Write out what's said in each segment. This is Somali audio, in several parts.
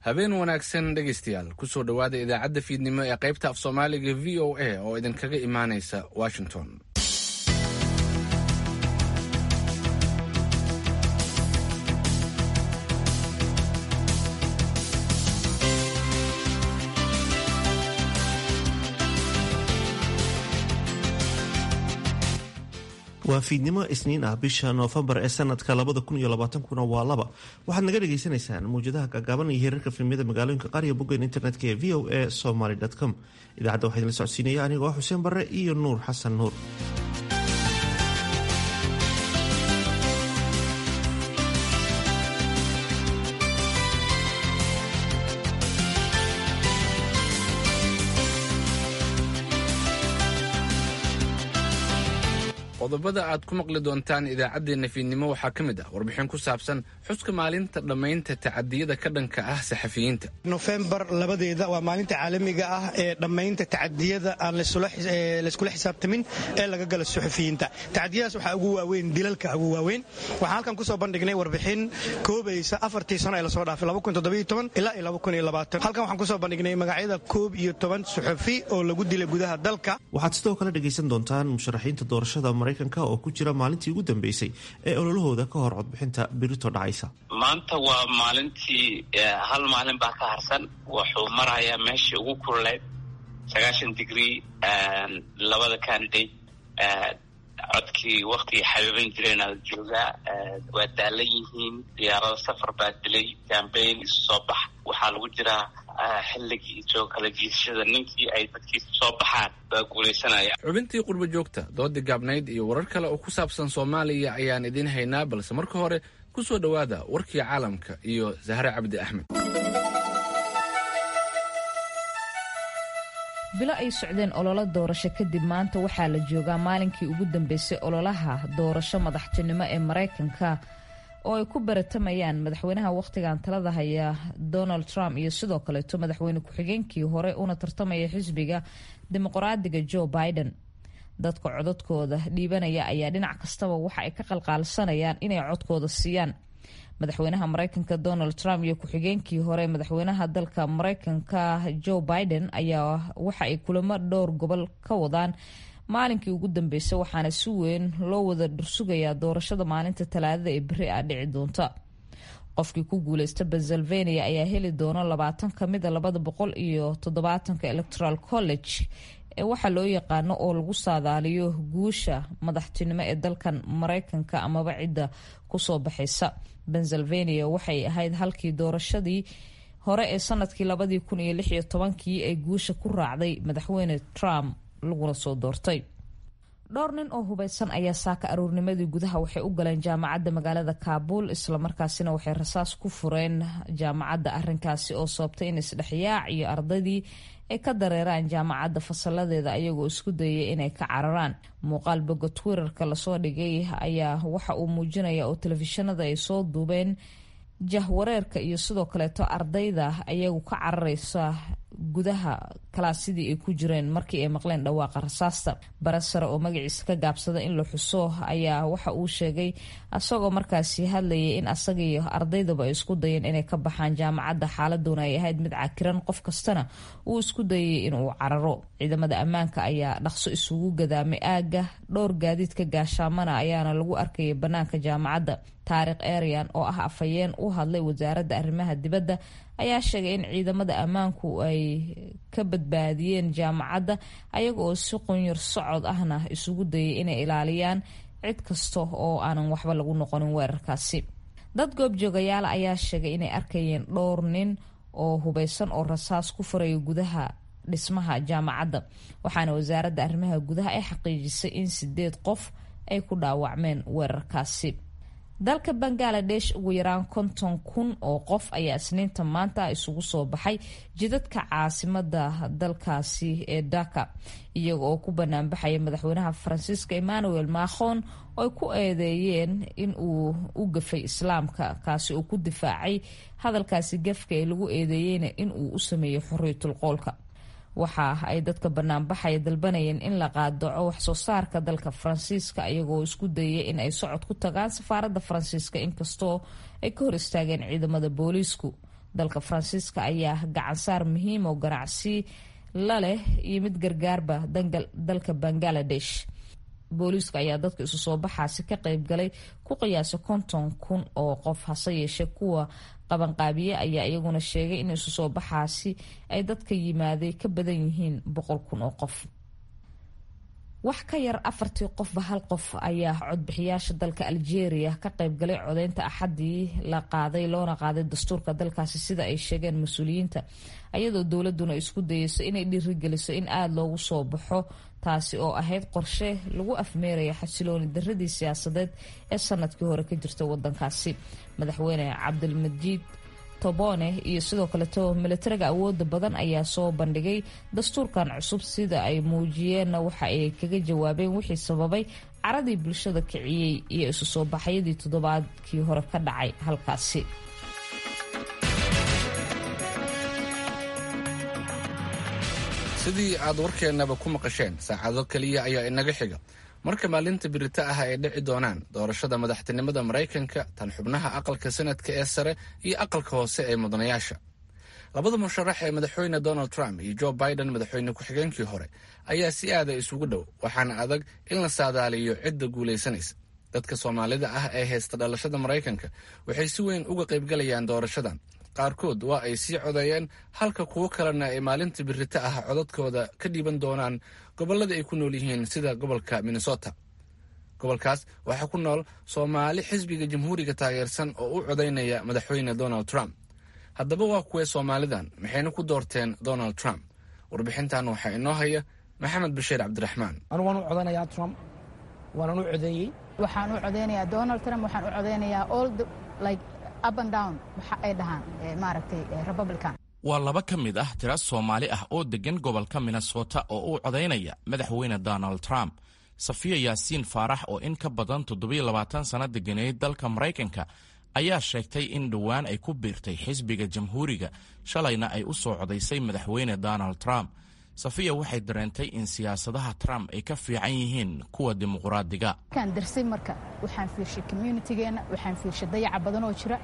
habeen wanaagsan dhegaystayaal kusoo dhowaada idaacadda fiidnimo ee qaybta af soomaaliga v o a oo idinkaga imaanaysa washington waa fiidnimo isniin ah bisha noofembar ee sanadka kuna waa laba waxaad naga dhagaysanaysaan mawjadaha gaagaaban iyo hirarka filimyada magaalooyinka qaar iyo boggeyn internetka ee v o a somaly com idaacadda waxaa idinla socodsiinaya anigoo xuseen barre iyo nuur xasan nuur qodobada aad ku maqli doontaan idaacaddeenna fiidnimo waxaa ka mid ah warbixin ku saabsan xuska maalinta dhammaynta tacadiyada ka dhanka ah saxafiyiinta nofembar labadeeda waa maalinta caalamiga ah ee dhammaynta tacadiyada aan layskula xisaabtamin ee laga gala suxufiyiinta tacadiyadaas waxaa ugu waaweyn dilalka ugu waaweyn waxaan halkan kusoo bandhignay warbixin koobaysa afartii sano ee lasoo dhaafay ilaa halkan waxaan kusoo bandhignay magacyada koob iyo toban suxufi oo lagu dilay gudaha dalka waxaad sidoo kale dhegaysan doontaan musharaxiinta doorashada maraykanka oo ku jira maalintii ugu dambeysay ee ololahooda ka hor codbixinta birito dhacaysa maanta waa maalintii hal maalin baa ka harsan wuxuu marayaa meeshii ugu kululeyd sagaashan digrie labada candidate codkii waktigii xabiiban jireen aada joogaa waa daalan yihiin diyaarado safar baa dilay cambayn isu soo bax waxaa lagu jiraa xilligii soo kala jiisashada ninkii ay dadkiisa soo baxaan baa guulaysanaya xubintii qurbo joogta doodii gaabnayd iyo warar kale oo ku saabsan soomaaliya ayaan idiin haynaa balse marka hore ku soo dhowaada warkii caalamka iyo sahre cabdi axmed bilo ay socdeen ololo doorasho kadib maanta waxaa la joogaa maalinkii ugu dambeysay ololaha doorasho madaxtinimo ee maraykanka oo ay ku baratamayaan madaxweynaha wakhtigan talada haya donald trump iyo sidoo kaleeto madaxweyne ku-xigeenkii hore una tartamaya xisbiga dimuqraadiga joe biden dadka codadkooda dhiibanaya ayaa dhinac kastaba waxa ay ka qalqaalsanayaan inay codkooda siiyaan madaxweynaha mareykanka donald trump iyo ku-xigeenkii hore madaxweynaha dalka mareykanka joe biden ayaa waxa ay kulamo dhowr gobol ka wadaan maalinkii ugu dambeysay waxaana si weyn loo wada dhursugayaa doorashada maalinta talaadada ee beri ah dhici doonta qofkii ku guuleysta pennsylvania ayaa heli doona labaatan kamida labada boqol iyo toddobaatanka electoral college ee waxaa loo yaqaano oo lagu saadaaliyo guusha madaxtinimo ee dalkan mareykanka amaba cidda kusoo baxaysa pennsylvania waxay ahayd halkii doorashadii hore ee sanadkii labadii kun iyo lix iyo tobankii ay guusha ku raacday madaxweyne trump laguna soo doortay dhowr nin oo hubeysan ayaa saaka aroornimadii gudaha waxay u galeen jaamacadda magaalada kaabuul islamarkaasina waxay rasaas ku fureen jaamacadda arinkaasi oo sababtay in isdhexyaac iyo ardaydii ay ka dareeraan jaamacadda fasaladeeda ayagoo isku dayay inay ka cararaan muuqaal boga twitterka lasoo dhigay ayaa waxa uu muujinaya oo telefishinada ay soo duubeen jahwareerka iyo sidoo kaleeto ardayda ayagu ka cararaysa gudaha kalaasidii ay ku jireen markii ay maqleen dhawaaqa rasaasta bare sare oo magaciisa ka gaabsada in la xuso ayaa waxa uu sheegay asagoo markaasi hadlayay in asaga iyo ardaydaba ay isku dayeen inay ka baxaan jaamacadda xaaladuna ay ahayd mid cakiran qof kastana uu isku dayay inuu cararo ciidamada ammaanka ayaa dhaqso isugu gadaamay aagga dhowr gaadiidka gaashaamana ayaana lagu arkayay bannaanka jaamacadda taariikh eryan oo ah afhayeen u hadlay wasaaradda arrimaha dibadda ayaa sheegay in ciidamada ammaanku ay ka badbaadiyeen jaamacadda ayaga oo si qunyar socod ahna isugu dayay inay ilaaliyaan cid kasta oo aanan waxba lagu noqonin weerarkaasi dad goobjoogayaala ayaa sheegay inay arkayeen dhowr nin oo hubeysan oo rasaas ku furaya gudaha dhismaha jaamacadda waxaana wasaaradda arrimaha gudaha ay xaqiijisay in sideed qof ay ku dhaawacmeen weerarkaasi dalka bangaladesh ugu yaraan konton kun oo qof ayaa isniinta maanta isugu soo baxay jidadka caasimada dalkaasi ee dhaka iyaga oo ku banaanbaxaya madaxweynaha faransiiska emmanuel macron oo ay ku eedeeyeen in uu u gafay islaamka kaasi oo ku difaacay hadalkaasi gafka ee lagu eedeeyeyna in uu u sameeyey xorriyatul qoolka waxa ay dadka banaanbaxaya dalbanayeen in la qaadaco waxsoo saarka dalka faransiiska iyagoo isku dayay in ay socod ku tagaan safaaradda faransiiska inkastoo ay ka hor istaageen ciidamada booliisku dalka faransiiska ayaa gacansaar muhiim oo ganacsi la leh iyo mid gargaarba dalka bangaladesh booliiska ayaa dadka isu soo baxaasi ka qaybgalay ku qiyaasa konton kun oo qof hase yeeshee kuwa qabanqaabiye ayaa iyaguna sheegay in isu soo baxaasi ay dadka yimaaday ka badan yihiin boqol kun oo qof wax ka yar afartii qofba hal qof ayaa codbixiyaasha dalka algeria ka qaybgalay codeynta axadii la qaaday loona qaaday dastuurka dalkaasi sida ay sheegeen mas-uuliyiinta ayadoo dowladuna isku dayeyso inay dhiirigeliso in aada loogu soo baxo taasi oo ahayd qorshe lagu afmeeraya xasilooni daradii siyaasadeed ee sanadkii hore ka jirta wadankaasi madaxweyne cabdilmajiid tobone iyo sidoo kaleto milatariga awooda badan ayaa soo bandhigay dastuurkan cusub sida ay muujiyeenna waxa ay kaga jawaabeen wixii sababay caradii bulshada kiciyey iyo isu soo baxyadii toddobaadkii hore ka dhacay halkaasi sidii aad warkeennaba ku maqasheen saacado keliya ayaa inaga xiga marka maalinta birita ah ay dhici doonaan doorashada madaxtinimada maraykanka tan xubnaha aqalka sanadka ee sare iyo aqalka hoose ee mudanayaasha labada musharax ee madaxweyne donald trump iyo joe biden madaxweyne ku-xigeenkii hore ayaa si aada isugu dhow waxaana adag in la saadaaliyo cidda guulaysanaysa dadka soomaalida ah ee haysta dhalashada maraykanka waxay si weyn uga qaybgalayaan doorashadan qaarkood waa ay sii codeeyeen halka kuwo kalena ay maalinta birita ah codadkooda ka dhiiban doonaan gobollada ay ku nool yihiin sida gobolka minnesota gobolkaas waxaa ku nool soomaali xisbiga jamhuuriga taageersan oo u codaynaya madaxweyne donald trump haddaba waa kuwee soomaalidan maxayna ku doorteen donald trump warbixintan waxaa inoo haya maxamed bashiir cabdiraxmaan anu waan u codanayaa trump waanan u codeeyey waxaan u codeynayaa donald trump waxaan u codeynayaa all the like up and down waxa ay dhahaan maaragtay republican waa laba ka mid ah tira soomaali ah oo deggan gobolka minnesota oo u codaynaya madaxweyne donald trump safiya yaasiin faarax oo in ka badan toddobiyo labaatan sanno deganeyd dalka maraykanka ayaa sheegtay in dhowaan ay ku biirtay xisbiga jamhuuriga shalayna ay u soo codaysay madaxweyne donald trump safiya waxay dareentay in siyaasadaha trump ay ka fiican yihiin kuwa dimuqraadiga markaan darsay marka waxaan fiirshay communitygeenna waxaan fiirshay dayaca badan oo jira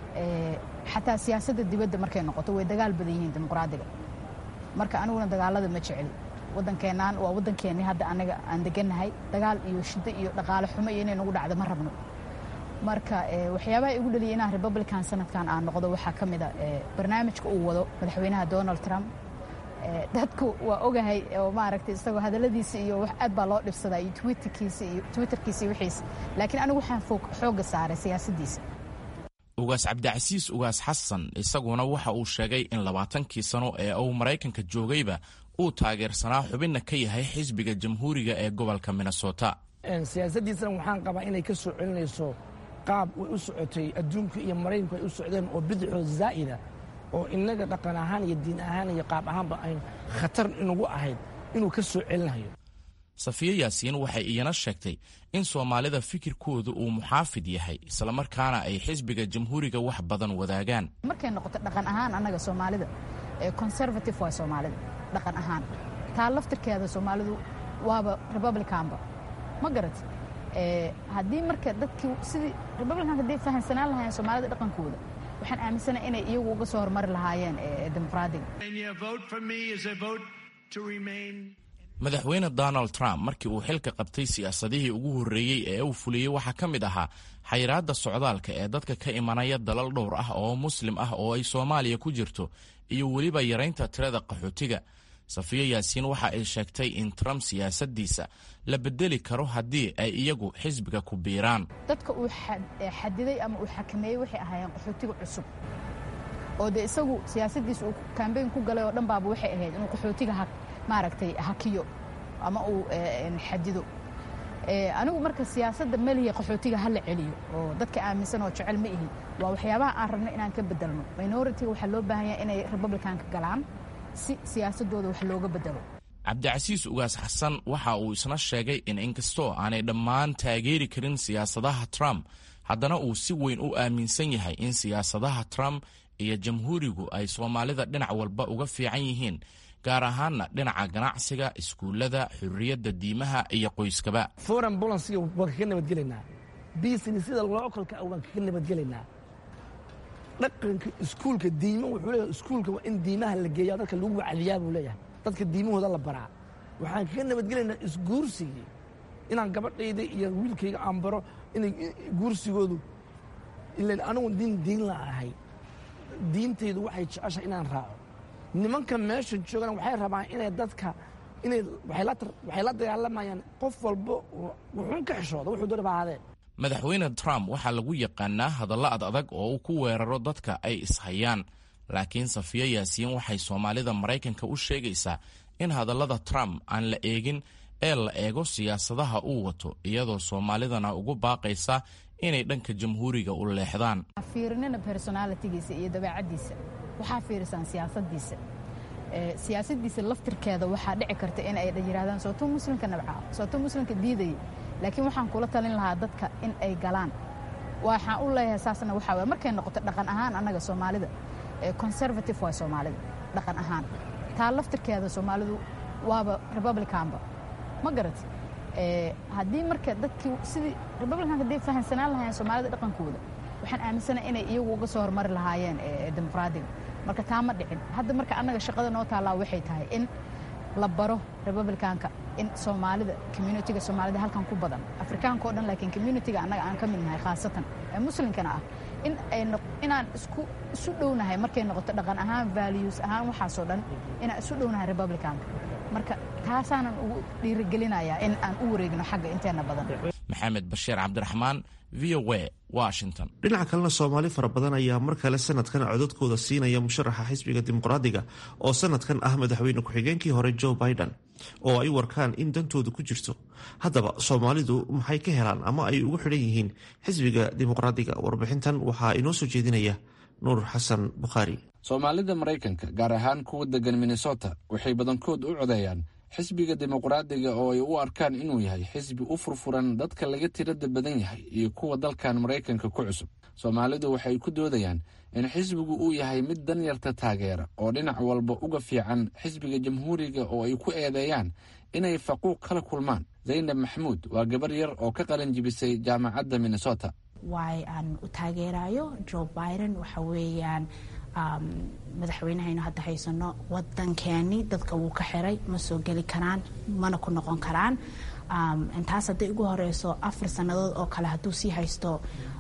xataa siyaasadda dibadda markay noqoto way dagaal badan yihiin dimuqraadiga marka aniguna dagaalada ma jeceli waddankeennan waa waddankeennii hadda anaga aan degannahay dagaal iyo shiddo iyo dhaqaale xumo iyo inay nagu dhacdo ma rabno marka waxyaabaha igu dhaliyay inaan republican sanadkan aan noqdo waxaa ka mid a barnaamijka uu wado madaxweynaha donald trump dadku waa ogahay oo maaragtay isagoo hadalladiisa iyo wax aad baa loo dhibsadaa iyo twitterkiisa iyo twitterkiisa iyo wixiisa laakiin anigu waxaan xoogga saaray siyaasaddiisa ugaas cabdicasiis ugaas xasan isaguna waxa uu sheegay in labaatankii sano ee uu maraykanka joogayba uu taageersanaa xubinna ka yahay xisbiga jamhuuriga ee gobolka minnesota siyaasaddiisana waxaan qabaa inay ka soo celinayso qaab way u socotay adduunka iyo maraykanku ay u socdeen oo bidixoo zaa'ida oo innaga dhaqan ahaan iyo diin ahaan iyo qaab ahaanba ayn khatar inagu ahayd inuu ka soo celinayo safiya yaasiin waxay iyana sheegtay in soomaalida fikirkoodu uu muxaafid yahay islamarkaana ay xisbiga jamhuuriga wax badan wadaagaan markay noqoto dhaqan ahaan annaga soomaalida conservative waa soomaalida dhaqan ahaan taa laftirkeeda soomaalidu waaba republicanba ma garat haddii marka dadkii sidii republicanka hadday fahamsanaan lahaayeen soomaalida dhaqankooda waxaan aaminsana inay iyagu uga soo hormari lahaayeen dimuqraadiga madaxweyne donald trump markii uu xilka qabtay siyaasadihii ugu horreeyey ee uu fuliyey waxaa ka mid ahaa xayiraadda socdaalka ee dadka ka imanaya dalal dhowr ah oo muslim ah oo ay soomaaliya ku jirto iyo weliba yaraynta tirada qaxootiga safiya yaasiin waxa ay sheegtay in trump siyaasaddiisa la bedeli karo haddii ay iyagu xisbiga ku biiraan dadka uu xadiday ama uu xakameeyey waxay ahaayeen qaxootiga cusub oo dee isagu siyaasaddiisa uu kambeyn ku galay oo dhan baaba waxay ahayd inuu qaxootiga maaragtay hakiyo ama uu xadido anigu marka siyaasadda melihi qaxootiga ha la celiyo oo dadka aaminsan oo jecel ma ihi waa waxyaabaha aan rabno inaan ka bedelno minoritiga waxaa loo baahan yahay inay republicanka galaan si siyaasadooda wax looga bedelo cabdicasiis ugaas xasan waxa uu isna sheegay in inkastoo aanay dhammaan taageeri karin siyaasadaha trump haddana uu si weyn u aaminsan yahay in siyaasadaha trump iyo jamhuurigu ay soomaalida dhinac walba uga fiican yihiin gaar ahaanna dhinaca ganacsiga iskuullada xurriyadda diimaha iyo qoyskaba foreign bolansiga waan kaga nabadgelaynaa businessida lookolka waan kaga nabadgelaynaa dhaqanka iskuulka diima wuxuu leeyahay iskuulka waa in diimaha la geeya dadka lagu wacdiyaa buu leeyahay dadka diimahooda la baraa waxaan kaga nabadgelaynaa isguursigii inaan gabadhayda iyo wiilkayga aan baro inay guursigoodu ilan anigu diin diin la ahay diintaydu waxay jeceshahay inaan raaco nimanka meesha joogana waxay rabaan inay dadka inay waxay la dagaalamayaan qof walba wuxuun ka xishooda wuxuu doona bahaadee madaxweyne trump waxaa lagu yaqaanaa hadalla ad adag oo uu ku weeraro dadka ay ishayaan laakiin safiyo yaasiin waxay soomaalida maraykanka u sheegaysaa in hadallada trump aan la eegin ee la eego siyaasadaha uu wato iyadoo soomaalidana ugu baaqaysa inay dhanka jamhuuriga u leexdaan fiirinina personalitigiisa iyo dabeecaddiisa waxaa fiirisaan siyaasadiisa siyaasadiisa laftirkeeda waxaa dhici karta in ay yidhahdaan sooto muslimka nabcaa sooto muslimka diidaya laakiin waxaan kula talin lahaa dadka in ay galaan waxaan u leeyahay saasna waxaa waye markay noqoto dhaqan ahaan annaga soomaalida conservative waa soomaalida dhaqan ahaan taa laftirkeeda soomaalidu waaba republicanba ma garat haddii marka dadkii sidii republicanka hadday fahamsanaan lahaayeen soomaalida dhaqankooda waxaan aaminsana inay iyagu uga soo hormari lahaayeen dimuqraadiga marka taa ma dhicin hadda marka annaga shaqada noo taallaa waxay tahay in la baro republicanka in soomaalida communitiga soomaalida halkan ku badan afrikaanka o dhan laakiin communitiga annaga aan ka mid nahay khaasatan ee muslimkana ah in ay inaan isku isu dhownahay markay noqoto dhaqan ahaan values ahaan waxaasoo dhan inaan isu dhownahay republicanka marka taasaanan ugu dhiirigelinayaa in aan u wareegno xagga inteena badan maxamed bashiir cabdiraxmaan v o a washington dhinaca kalena soomaali fara badan ayaa mar kale sanadkan codadkooda siinaya musharaxa xisbiga dimuqraadiga oo sanadkan ah madaxweyne ku-xigeenkii hore joe biden oo ay warkaan in dantooda ku jirto haddaba soomaalidu maxay ka helaan ama ay ugu xidhan yihiin xisbiga dimuqraadiga warbixintan waxaa inoo soo jeedinaya nuur xasan bukhaari soomaalida maraykanka gaar ahaan kuwa degan minnesota waxay badankood u codeeyaan xisbiga dimuqraadiga oo ay u arkaan inuu yahay xisbi u furfuran dadka laga tirada badan yahay iyo kuwa dalkan maraykanka ku cusub soomaalidu waxay ku doodayaan in xisbigu uu yahay mid danyarta taageera oo dhinac walba uga fiican xisbiga jamhuuriga oo ay ku eedeeyaan inay faquuq kala kulmaan zaynab maxamuud waa gabar yar oo ka qalin jibisay jaamacadda minnesota waay aan u taageerayo joe biden waxa weeyaan madaxweynehaynu hadda haysano wadankeeni dadka wuu ka xiray ma soo geli karaan mana ku noqon karaan intaas hadday ugu horeyso afar sannadood oo kale hadduu sii haysto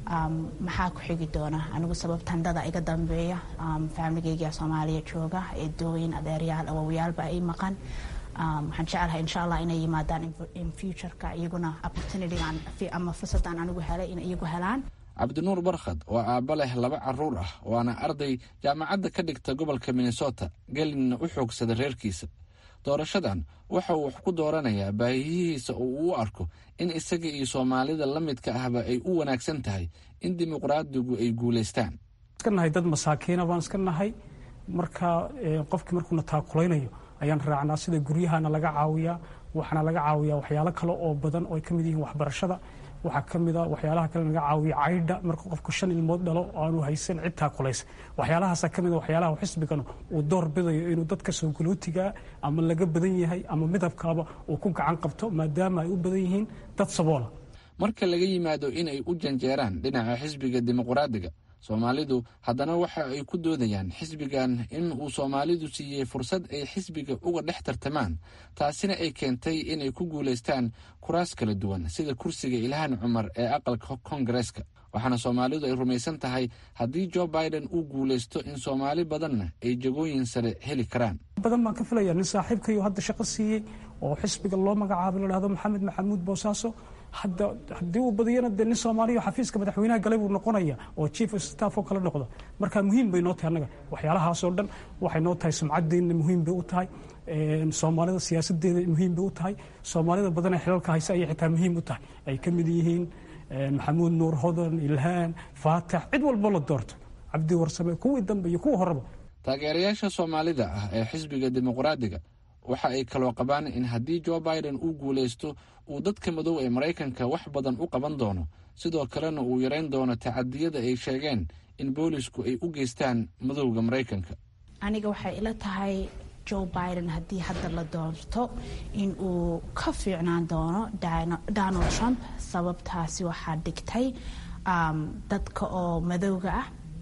maxaa ku xigi doona anigu sababtan dada iga dambeeya faamiligeyga soomaaliya jooga eedooyin adeeryaal awowyaalba ay maqan waxaan jecelahay insha allah inay yimaadaan in futureka iyaguna opportunitygan ama fursadaan anigu helay in iyagu helaan cabdinuur barkhad oo aabba leh laba caruur ah waana arday jaamacadda ka dhigta gobolka minnesota gelinna u xoogsada reerkiisa doorashadan waxa uu wax ku dooranayaa baahiyihiisa oo uu u arko in isaga iyo soomaalida la midka ahba ay u wanaagsan tahay in dimuqraadigu ay guulaystaan iska nahay dad masaakiina baan iska nahay marka qofkii markuuna taakulaynayo ayaan raacnaa sida guryahana laga caawiyaa waxaana laga caawiyaa waxyaalo kale oo badan oo ay ka mid yihiin waxbarashada waxaa ka mid a waxyaalaha kale laga caawiya caydha marka qofku shan ilmood dhalo aanu haysan cid taakulaysa waxyaalahaasa ka mid a waxyaalaha xisbigan uu door bidayo inuu dadka soo galootigaa ama laga badan yahay ama midabkaaba uu ku gacan qabto maadaama ay u badan yihiin dad saboola marka laga yimaado inay u janjeeraan dhinaca xisbiga dimuqraadiga soomaalidu haddana waxa ay ku doodayaan xisbigan in uu soomaalidu siiyey fursad ay xisbiga uga dhex tartamaan taasina ay keentay inay ku guulaystaan kuraas kala duwan sida kursiga ilhaan cumar ee aqalka koongareeska waxaana soomaalidu ay rumaysan tahay haddii jo biden uu guulaysto in soomaali badanna ay jagooyin sare heli karaan badan baan ka filaya nin saaxiibkayo hadda shaqo siiyey oo xisbiga loo magacaabay la dhahdo maxamed maxamuud boosaaso hadda haddii uu badiyana dee nin soomaaliya xafiiska madaxweynaha galay buu noqonaya oo chief of staff oo kale noqdo marka muhiim bay noo tahay annaga waxyaalahaasoo dhan waxay noo tahay sumcadeenna muhiim bay u tahay soomaalida siyaasadeeda muhiim bay u tahay soomaalida badan ee xilalka haysa ayay xitaa muhiim u tahay ay ka mid yihiin maxamuud nuur hodan ilhaan faatax cid walbo la doorto cabdi warsame kuwii dambe iyo kuwa horeba taageerayaasha soomaalida ah ee xisbiga dimuqraadiga waxa ay kaloo qabaan in haddii jo biden uu guulaysto uu dadka madow ee maraykanka wax badan u qaban doono sidoo kalena uu yarayn doono tacadiyada ay sheegeen in boolisku ay u geystaan madowga maraykanka aniga waxay ila tahay joe biden haddii hadda la doorto in uu ka fiicnaan doono donald trump sababtaasi waxaa dhigtay dadka oo madowga ah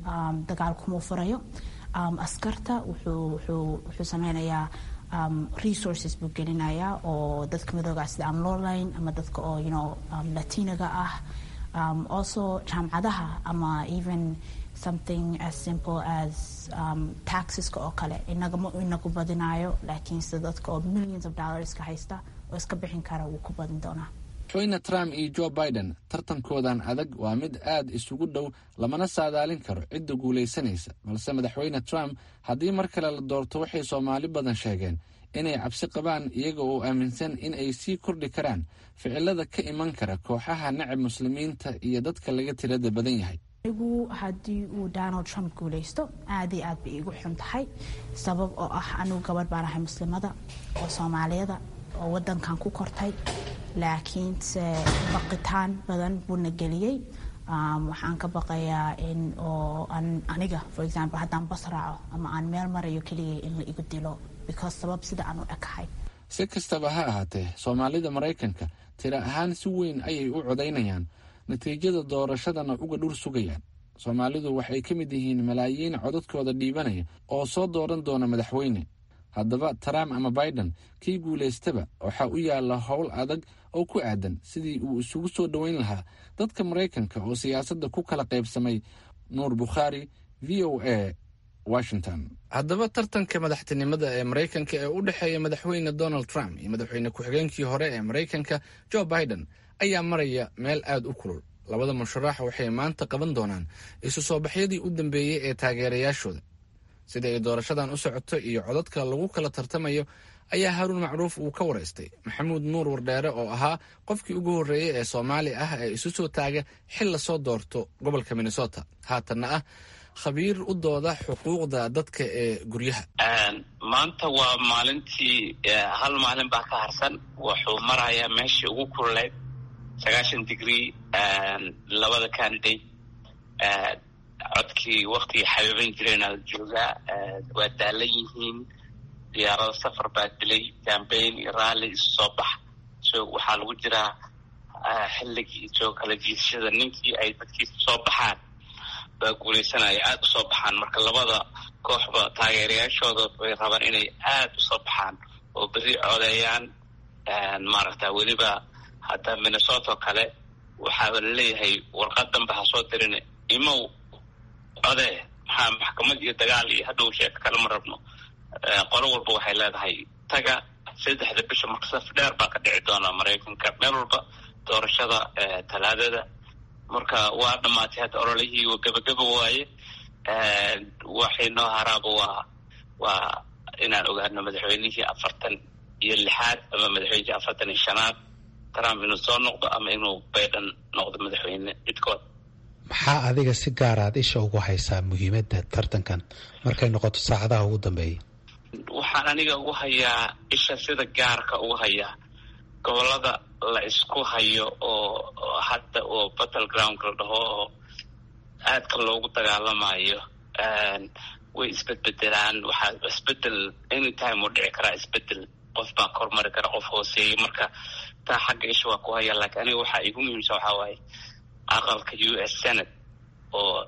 dagaal kuma furayo askarta wuxuu sameynayaa resources buu gelinayaa oo dadka madooga sida aan lowline ama dadka oo you know latinaga ah also jaamacadaha ama even something as simple as um, taxeska oo kale inaga ma inagu badinayo laakiin sida dadka oo millions of dollars ka haysta oo iska bixin kara wuu ku badin doonaa madaxweyne trump iyo joe biden tartankoodan adag waa mid aad isugu dhow lamana saadaalin karo cidda guulaysanaysa balse madaxweyne trump haddii mar kale la doorto waxay soomaali badan sheegeen inay cabsi qabaan iyaga oo aaminsan in ay sii kordhi karaan ficilada ka iman kara kooxaha nacab muslimiinta iyo dadka laga tirada badan yahay anigu haddii uu donald trump guulaysto aad iyo aad bay iigu xun tahay sabab oo ah anigu gabadh baan ahay muslimada oo soomaaliyada oo wadankan ku kortay laakiinse baqitaan badan buuna geliyey waxaan ka baqayaa in oo aniga for example haddaan bas raaco ama aan meel marayo keligay in la igu dilo because sabab sida aan u ekahay si kastaba ha ahaatee soomaalida maraykanka tira ahaan si weyn ayay u codaynayaan natiijada doorashadana uga dhur sugayaan soomaalidu waxay ka mid yihiin malaayiin codadkooda dhiibanaya oo soo dooran doona madaxweyne haddaba trump ama biden kii guulaystaba waxaa u yaalla howl adag oo ku aadan sidii uu isugu soo dhoweyn lahaa dadka maraykanka oo siyaasadda ku kala qaybsamay nuur bukhaari v o a washington haddaba tartanka madaxtinimada ee maraykanka ee u dhexeeya madaxweyne donald trump iyo madaxweyne ku-xigeenkii hore ee maraykanka joe biden ayaa maraya meel aad u kulul labada musharax waxay maanta qaban doonaan isu soo baxyadii u dambeeyey ee taageerayaashooda sida ay doorashadan u socoto iyo codadka lagu kala tartamayo ayaa haruun macruuf uu ka waraystay maxamuud nuur wardheere oo ahaa qofkii ugu horreeyey ee soomaali ah ee isu soo taaga xil lasoo doorto gobolka minnesota haatanna ah khabiir u dooda xuquuqda dadka ee guryaha maanta waa maalintii hal maalin baa ka harsan wuxuu marayaa meeshii ugu kululeyd sagaashan degree labada candidate codkii waktigii xabiiban jireenaa la joogaa waa daalan yihiin diyaarado safar baa dilay cambain iyo raalli isu soo bax so waxaa lagu jiraa xilligii soo kala jiidashada ninkii ay dadkiisa soo baxaan baa guuleysanaya aada usoo baxaan marka labada kooxba taageerayaashooda bay rabaan inay aada usoo baxaan oo berri codeeyaan maaragta weliba hadda minnesota oo kale waxaaba laleeyahay warqad danbe ha soo dirin imow codee maxaa maxkamad iyo dagaal iyo hadhow sheeka kale ma rabno qolo walba waxay leedahay taga saddexda bisha marka saf dheer baa ka dhici doona maraykanka meel walba doorashada talaadada marka waa dhamaatay hadda ololihii wa gebageba waaye waxay noo haraaba waa waa inaan ogaano madaxweynihii afartan iyo lixaad ama madaxweynihii afartan iyo shanaad trump inuu soo noqdo ama inuu biden noqdo madaxweyne midkood maxaa adiga si gaaraad isha ugu haysaa muhiimadda tartankan markay noqoto saacadaha ugu dambeeya waxaan aniga ugu hayaa isha sida gaarka ugu hayaa gobolada la isku hayo oo hadda oo battle groundka la dhaho oo aadka loogu dagaalamayo way isbedbedelaan waxaa isbedel anytime uu dhici karaa isbedel qof baa ka hormari kara qof hooseeyay marka taa xagga isha waa ku haya laakiin aniga waxaa igu muhiimsan waxaa waaye aqalka u s senate oo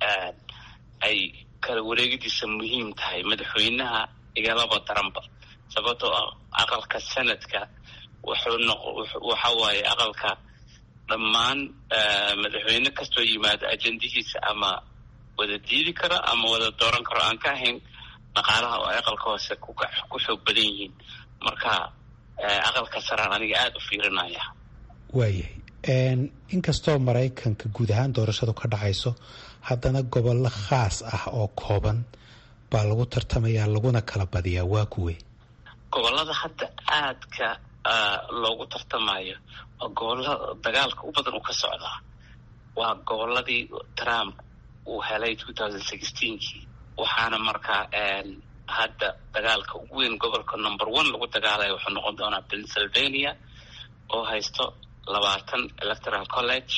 ay kala wareegidiisa muhiim tahay madaxweynaha igalaba daranba sababtoo ah aqalka senadka wuxuu noq waxa waaye aqalka dhammaan madaxweyne kastoo yimaado ajendihiisa ama wada diidi karo ama wada dooran karo aan ka ahayn dhaqaalaha oo ay aqalka hoose ku xoog badan yihiin marka aqalka saraan aniga aada u fiirinaya waayahay inkastoo maraykanka guud ahaan doorashadu ka dhacayso haddana gobollo khaas ah oo kooban baa lagu tartamayaa laguna kala badiyaa waa kuwe gobolada hadda aadka loogu tartamayo waa gobolada dagaalka u badan uu ka socdaa waa goboladii trump uu helay two thousand sixteenkii waxaana markaa hadda dagaalka ugu weyn gobolka number one lagu dagaalaya wuxuu noqon doonaa pennsylvania oo haysto labaatan electoral college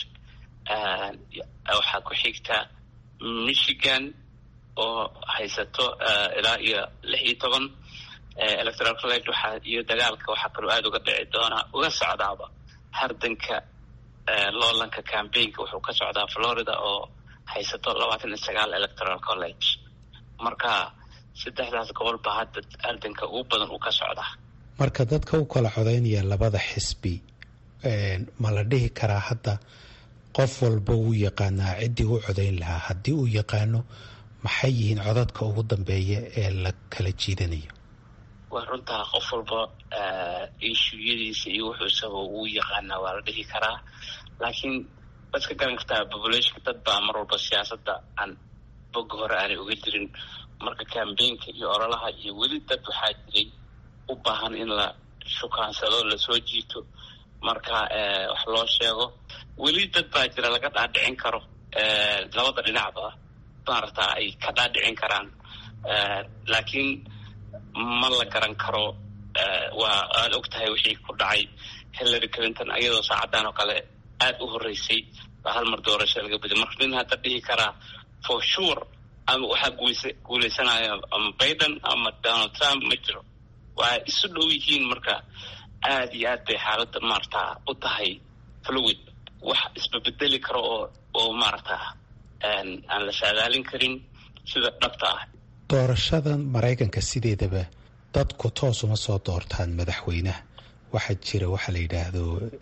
waxaa ku xigta michigan oo haysato ilaa iyo lix iyo toban electoral college waxaa iyo dagaalka waxaa kaloo aada uga dhici doonaa uga socdaaba hardanka loolanka cambaynka wuxuu ka socdaa florida oo haysato labaatan iyo sagaal electoral college marka saddexdaas gobol baa hadda ardanka ugu badan uu ka socdaa marka dadka u kala codaynaya labada xisbi ma la dhihi karaa hadda qof walba wuu yaqaanaa ciddii u codayn lahaa haddii uu yaqaano maxay yihiin codadka ugu dambeeya ee la kala jiidanayo waa runtaa qof walba ishuyadiisa iyo wuxuu isagoo uu yaqaanaa waa la dhihi karaa laakiin waad ka garan kartaa populationka dad baa mar walba siyaasadda aan boga hore aanay uga jirin marka cambaynka iyo ololaha iyo weli dad waxaa jiray u baahan in la shukaansado lasoo jiito marka wax loo sheego weli dad baa jira laga dhaadhicin karo labada dhinacba maarata ay ka dhaadhicin karaan laakiin ma la garan karo waa aada og tahay wixii ku dhacay hillary clinton iyadoo saacadaan oo kale aada u horreysay baa hal mar doorasho laga badiy marka nin hadda dhihi karaa for sure ama waxaa guulsa guuleysanaya ama biden ama donald trump ma jiro waa isu dhow yihiin marka aada iyo aad bay xaaladda maarata u tahay fluid wax isbabedeli karo oo oo maarata aan la saadaalin karin sida dhabta ah doorashadan maraykanka sideedaba dadku toos uma soo doortaan madaxweynaha waxaa jira waxaa la yidhaahdo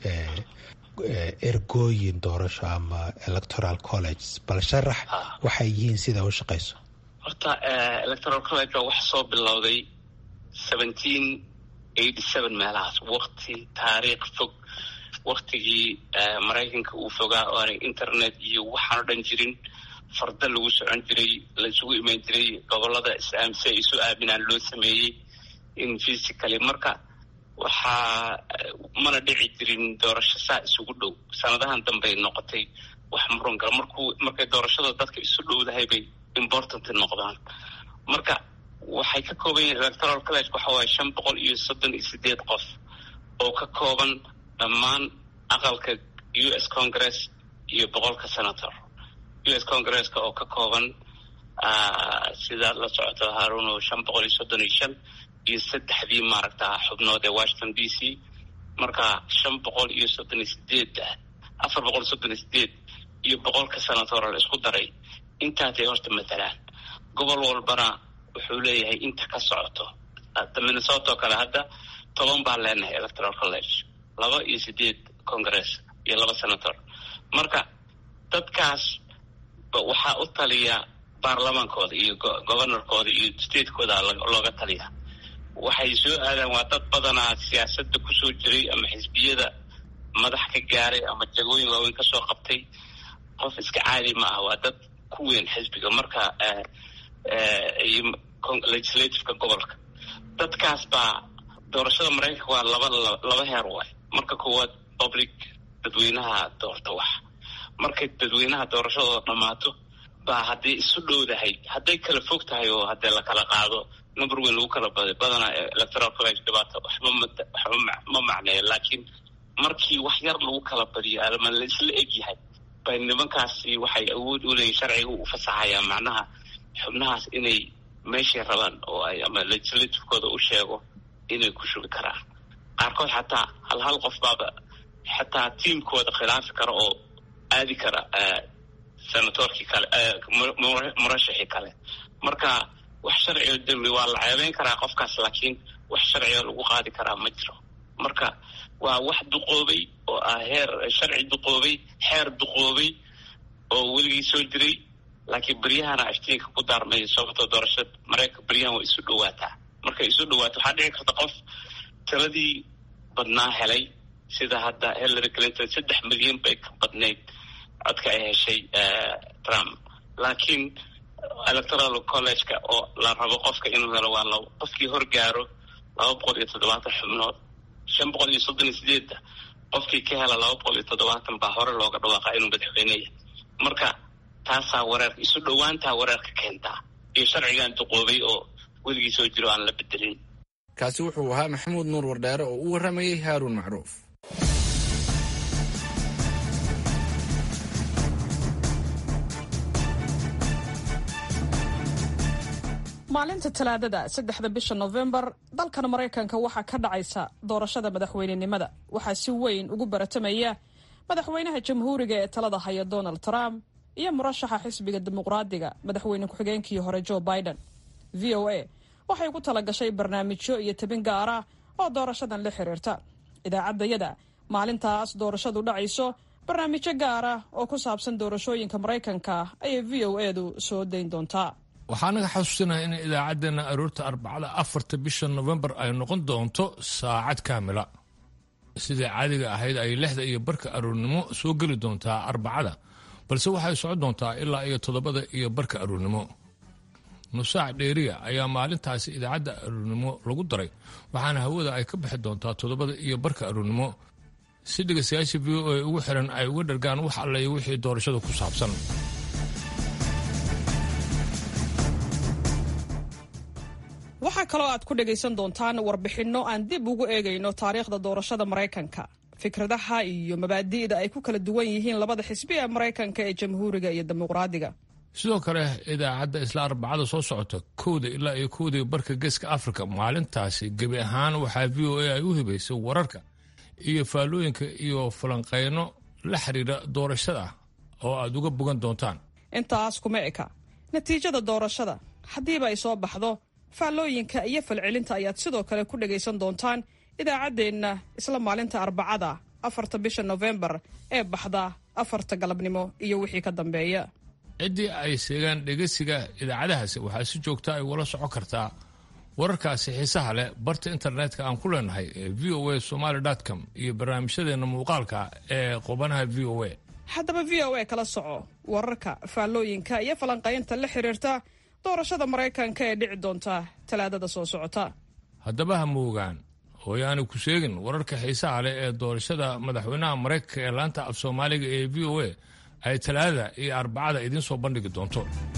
ergooyin doorasho ama electoral college bal sharax waxay yihiin sida u shaqayso horta electoral college waa wax soo bilowday seventeen eighty seven meelahaas wakti taariikh fog waktigii maraykanka uu fogaa oo aanay internet iyo waxaan o dhan jirin farda lagu socon jiray la isugu imaan jiray gobolada islaamsi ay isu aaminaan loo sameeyey in physically marka waxaa mana dhici jirin doorasho saa isugu dhow sanadahan dambey noqotay wax muran gala markuu markay doorashada dadka isu dhowdahay bay important noqdaan marka waxay ka kooban yihiin electoral college waxa waaye shan boqol iyo soddon iyo sideed qof oo ka kooban dhammaan aqalka u s congress iyo boqolka senator u s congresska oo ka kooban sidaad la socoto haruno shan boqol iyo soddon iyo shan iyo saddexdii maaragta xubnood ee washington d c marka shan boqol iyo soddon iyo sideed afar boqol iyo soddon iyo sideed iyo boqolka senator la isku daray intaasay horta matalaan gobol walbana wuxuu leeyahay inta ka socoto minnesota oo kale hadda toban baan leenahay electoral college laba iyo sideed congress iyo laba senator marka dadkaas waxaa u taliya baarlamaankooda iyo governorkooda iyo statekooda looga taliya waxay soo aadaan waa dad badanaa siyaasadda kusoo jiray ama xisbiyada madax ka gaaray ama jagooyin waaweyn kasoo qabtay qof iska caadi ma ah waa dad ku weyn xisbiga marka legislativeka gobolka dadkaas baa doorashada maraykanka waa laba laba heer waay marka koowaad public dadweynaha doorta wax markay dadweynaha doorashadooda dhammaato baa hadday isu dhowdahay hadday kala fog tahay oo haddee la kala qaado number weyn lagu kala baday badanaa electoral college dhibaato waxba waxba ma macneeya laakiin markii wax yar lagu kala badiyo ama la isla egyahay bay nimankaasi waxay awood u leeyihin sharciga u fasaxayaa macnaha xubnahaas inay meeshay rabaan oo ay ama legislativekooda u sheego inay ku shugi karaan qaarkood xataa hal hal qof baaba xataa tiamkooda khilaafi kara oo aadi kara senatorkii kale murashixii kale marka wax sharcigo dembi waa la ceebeyn karaa qofkaas laakiin wax sharciga lagu qaadi karaa ma jiro marka waa wax duqoobay oo ah heer sharci duqoobay xeer duqoobay oo weligii soo jiray laakiin beryahana iftiinka ku daarmay sababtoo doorashada maraykanka beryahan waa isu dhawaataa markay isu dhawaato waxaa dhici karta qof taladii badnaa helay sida hadda hillary clinton saddex milyan bay ka badnayd codka ay heshay trump laakiin electoral college-ka oo la rabo qofka inuu helo waa la qofkii horgaaro laba boqol iyo toddobaatan xubnood shan boqol iyo soddon iyo sideedda qofkii ka hela laba boqol iyo toddobaatan baa hore looga dhawaaqaa inuu madaxweyneya marka taasaa wareerka isu dhowaantaa wareerka keentaa iyo sharcigan duqoobay oo weligii soo jiro aan la bedelin kaasi wuxuu ahaa maxamuud nuur wardheere oo u warramayey haaruun macruuf maalinta talaadada saddexda bisha nofembar dalkan maraykanka waxaa ka dhacaysa doorashada madaxweynenimada waxaa si weyn ugu baratamaya madaxweynaha jamhuuriga ee talada haya donald trump iyo murashaxa xisbiga dimuqraadiga madaxweyne ku-xigeenkii hore joe biden v o a waxay ku tala gashay barnaamijyo iyo tabin gaara oo doorashadan la xiriirta idaacaddayada maalintaas doorashadu dhacayso barnaamijyo gaara oo ku saabsan doorashooyinka maraykanka ayay v o edu soo dayn doontaa waxaa naga xasuusinaha in idaacaddeenna aroorta arbacada afarta bisha nofembar ay noqon doonto saacad kaamila sidai caadiga ahayd ay lixda iyo barka aroornimo soo geli doontaa arbacada balse waxay socon doontaa ilaa iyo toddobada iyo barka aroornimo nusaac dheeriya ayaa maalintaasi idaacadda aroornimo lagu daray waxaana hawada ay ka bixi doontaa toddobada iyo barka aroornimo si dhegaystayaasha v o a ugu xiran ay uga dhargaan wax allayo wixii doorashada ku saabsan waxaa kaloo aad ku dhagaysan doontaan warbixinno aan dib ugu eegayno taariikhda doorashada maraykanka fikradaha iyo mabaadi'da ay ku kala duwan yihiin labada xisbi ee maraykanka ee jamhuuriga iyo dimuqraadiga sidoo kale idaacadda isla arbacada soo socota kowda ilaa iyo kowda barka geeska afrika maalintaasi gebi ahaan waxaa v o a ay u hibaysay wararka iyo faallooyinka iyo falanqeyno la xiriira doorashada oo aad uga bogan doontaan intaas kuma eka natiijada doorashada haddiiba ay soo baxdo faallooyinka iyo falcelinta ayaad sidoo kale ku dhagaysan doontaan idaacaddeenna isla maalinta arbacada afarta bisha nofembar ee baxda afarta galabnimo iyo wixii ka dambeeya ciddii ay seegaan dhegeysiga idaacadahaasi waxaa si joogta ay ula socon kartaa wararkaasi xiisaha leh barta internetka aan ku leenahay ee v o a somaly com iyo barnaamijyadeenna muuqaalka ee qubanaha v o a haddaba v o a kala soco wararka faallooyinka iyo falanqaynta la xiriirta doorashada maraykanka ee dhici doonta talaadada soo socota haddaba ha moogaan hooyaani ku sheegin wararka xiisaha leh ee doorashada madaxweynaha maraykanka ee laanta af soomaaliga ee v o a ay talaadada iyo arbacada idiin soo bandhigi doonto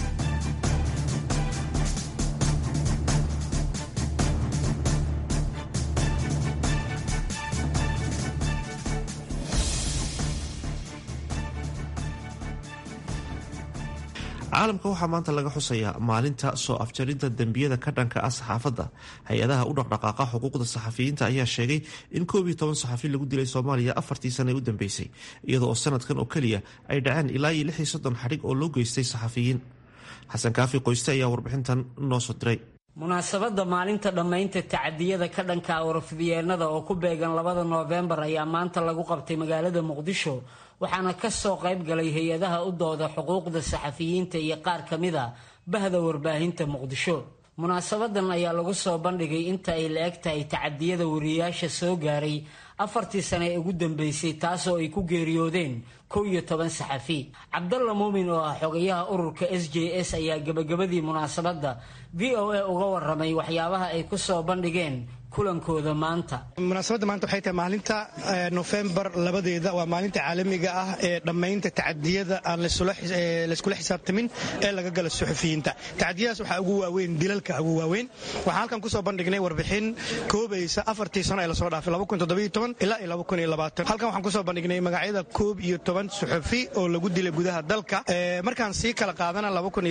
caalamka waxaa maanta laga xusayaa maalinta soo afjarinta dembiyada ka dhanka ah saxaafadda hay-adaha u dhaqdhaqaaqa xuquuqda saxafiyiinta ayaa sheegay in koob iyo toban saxafi lagu dilay soomaaliya afartii sane u dambeysay iyadoo oo sanadkan oo keliya ay dhaceen ilaa iyo lix iyo soddon xadhig oo loo geystay saxafiyiin xasan kaafi qoyste ayaa warbixintan noo soo diray munaasabadda maalinta dhammaynta tacadiyada ka dhanka warfidyeennada oo ku beegan labada noofembar ayaa maanta lagu qabtay magaalada muqdisho waxaana ka soo qayb galay hay-adaha u dooda xuquuqda saxafiyiinta iyo qaar ka mid a bahda warbaahinta muqdisho munaasabadan ayaa lagu soo bandhigay inta ay la eg tahay tacadiyada wariyayaasha soo gaaray afartii sane ee ugu dambeysay taasoo ay ku geeriyoodeen kow iyo toban saxafi cabdalla muumin oo ah xogayaha ururka s j s ayaa gebagabadii munaasabadda v o a uga waramay waxyaabaha ay ku soo bandhigeen kulankooda maanta munaasabadda maanta waxay tahay maalinta nofembar labadeeda waa maalinta caalamiga ah ee dhammaynta tacadiyada aan layskula xisaabtamin ee laga gala suxufiyiinta tacadiyadaas waxaa ugu waaweyn dilalka ugu waaweyn waxaan halkan kusoo bandhignay warbixin koobaysa afartii sano ee lasoo dhaafay ilaa halkan waxaan kusoo bandhignay magacyada koob iyo toban suxufi oo lagu dilay gudaha dalka markaan sii kala qaadana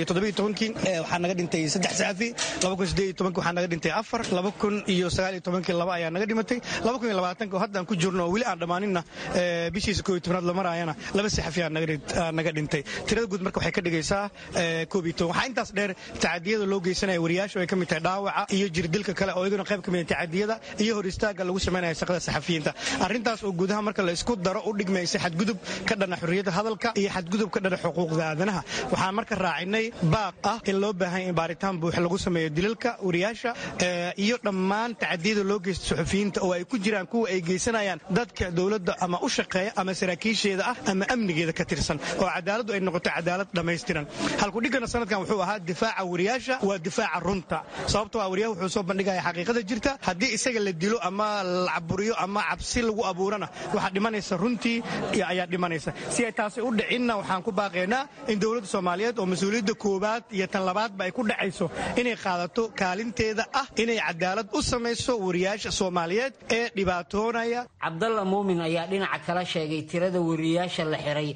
waxaa naga dhintay saddex saxafi waxaa naga dhintay afar iyo laba ayaa naga dhimatay haddaan ku jirno oo weli aan dhammaaninna bishiisa koob iyo tobnaad la maraayana laba saxafi aa naga dhintay tirada guud marka waxay ka dhigaysaa koob iyo toban waxaa intaas dheer tacadiyada loo geysanaya wariyaashu ay ka mid tahay dhaawaca iyo jirdilka kale oo iyaguna qayb ka mid tacadiyada iyo hor istaaga lagu samaynaya shaqada saxafiyiinta arrintaas oo gudaha marka la isku daro u dhigmaysa xadgudub ka dhana xurriyadda hadalka iyo xadgudub ka dhana xuquuqda aadanaha waxaan marka raacinay baaq ah in loo baahan in baaritaan buux lagu sameeyo dilalka wariyaasha iyo dhammaan tacadiyada loo geysta suxufiyiinta oo ay ku jiraan kuwa ay geysanayaan dadka dowladda ama u shaqeeya ama saraakiisheeda ah ama amnigeeda ka tirsan oo cadaaladdu ay noqoto cadaalad dhammaystiran halkudhigana sanadkan wuxuu ahaa difaaca wariyaasha waa difaaca runta sababtoo ah wariyaha wuxuu soo bandhigaya xaqiiqada jirta haddii isaga la dilo ama la caburiyo ama cabsi lagu abuurana waxaa dhimanaysa runtii ayaa dhimanaysa si ay taasi u dhicinna waxaan ku baaqaynaa in dowladda soomaaliyeed oo mas-uuliyadda koowaad iyo tan labaadba ay ku dhacayso inay qaadato kaalinteeda ah inay cadaalad u samayso wariyaasha soomaaliyeed ee dhibaatoonaya cabdalla muumin ayaa dhinaca kala sheegay tirada wariyaasha la xiray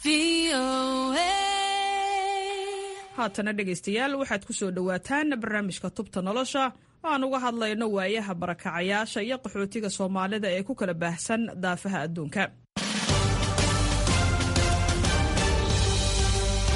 haatana dhegaystayaal waxaad ku soo dhowaataan barnaamijka tubta nolosha oo aan uga hadlayno waayaha barakacayaasha iyo qaxootiga soomaalida ee ku kala baahsan daafaha adduunka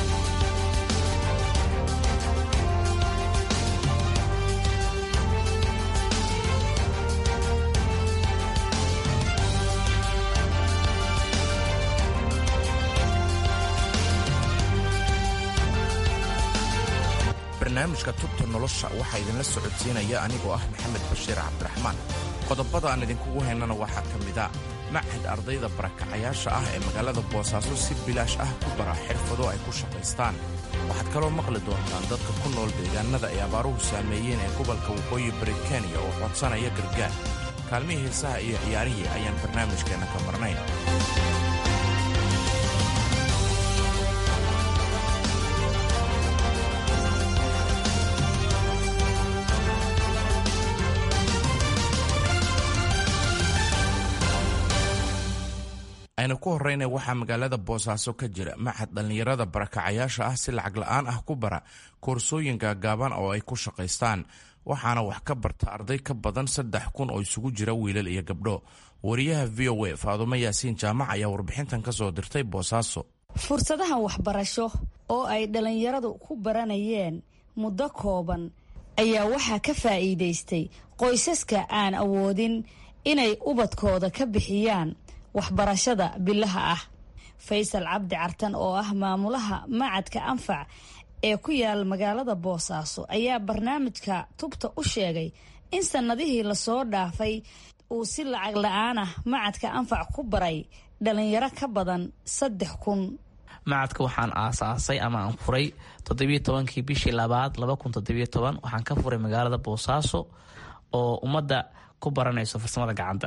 barnaamijka tubta nolosha waxaa idinla socodsiinaya anigoo ah maxamed bashiir cabdiraxmaan qodobada aan idinkugu haynana waxaa ka mida machad ardayda barakacayaasha ah ee magaalada boosaaso si bilaash ah ku bara xirfado ay ku shaqaystaan waxaad kaloo maqli doontaan dadka ku nool deegaanada ay abaaruhu saameeyeen ee gobolka waqooyi bari kenya oo codsanaya gargaar kaalmihii heesaha iyo ciyaarihii ayaan barnaamijkeenna ka marnayn aynu ku horrayna waxaa magaalada boosaaso ka jira machad dhallinyarada barakacayaasha ah si lacag la'aan ah ku bara koorsooyin gaagaaban oo ay ku shaqaystaan waxaana wax ka barta arday ka badan saddex kun oo isugu jira wiilal iyo gabdho wariyaha v o a faadumo yaasiin jaamac ayaa warbixintan ka soo dirtay boosaaso fursadahan waxbarasho oo ay dhallinyaradu ku baranayeen muddo kooban ayaa waxaa ka faa'iidaystay qoysaska aan awoodin inay ubadkooda ka bixiyaan waxbarashada bilaha ah faysal cabdi cartan oo ah maamulaha macadka anfac ee ku yaal magaalada boosaaso ayaa barnaamijka tubta u sheegay in sannadihii lasoo dhaafay uu si lacag la-aan ah macadka anfac ku baray dhalinyaro ka badan saddex kun macadka waxaan aasaasay ama aan furay toddobiyo tobankii bishii labaad laba kun toddobiyo toban waxaan ka furay magaalada boosaaso oo ummadda ku baranayso farsamada gacanta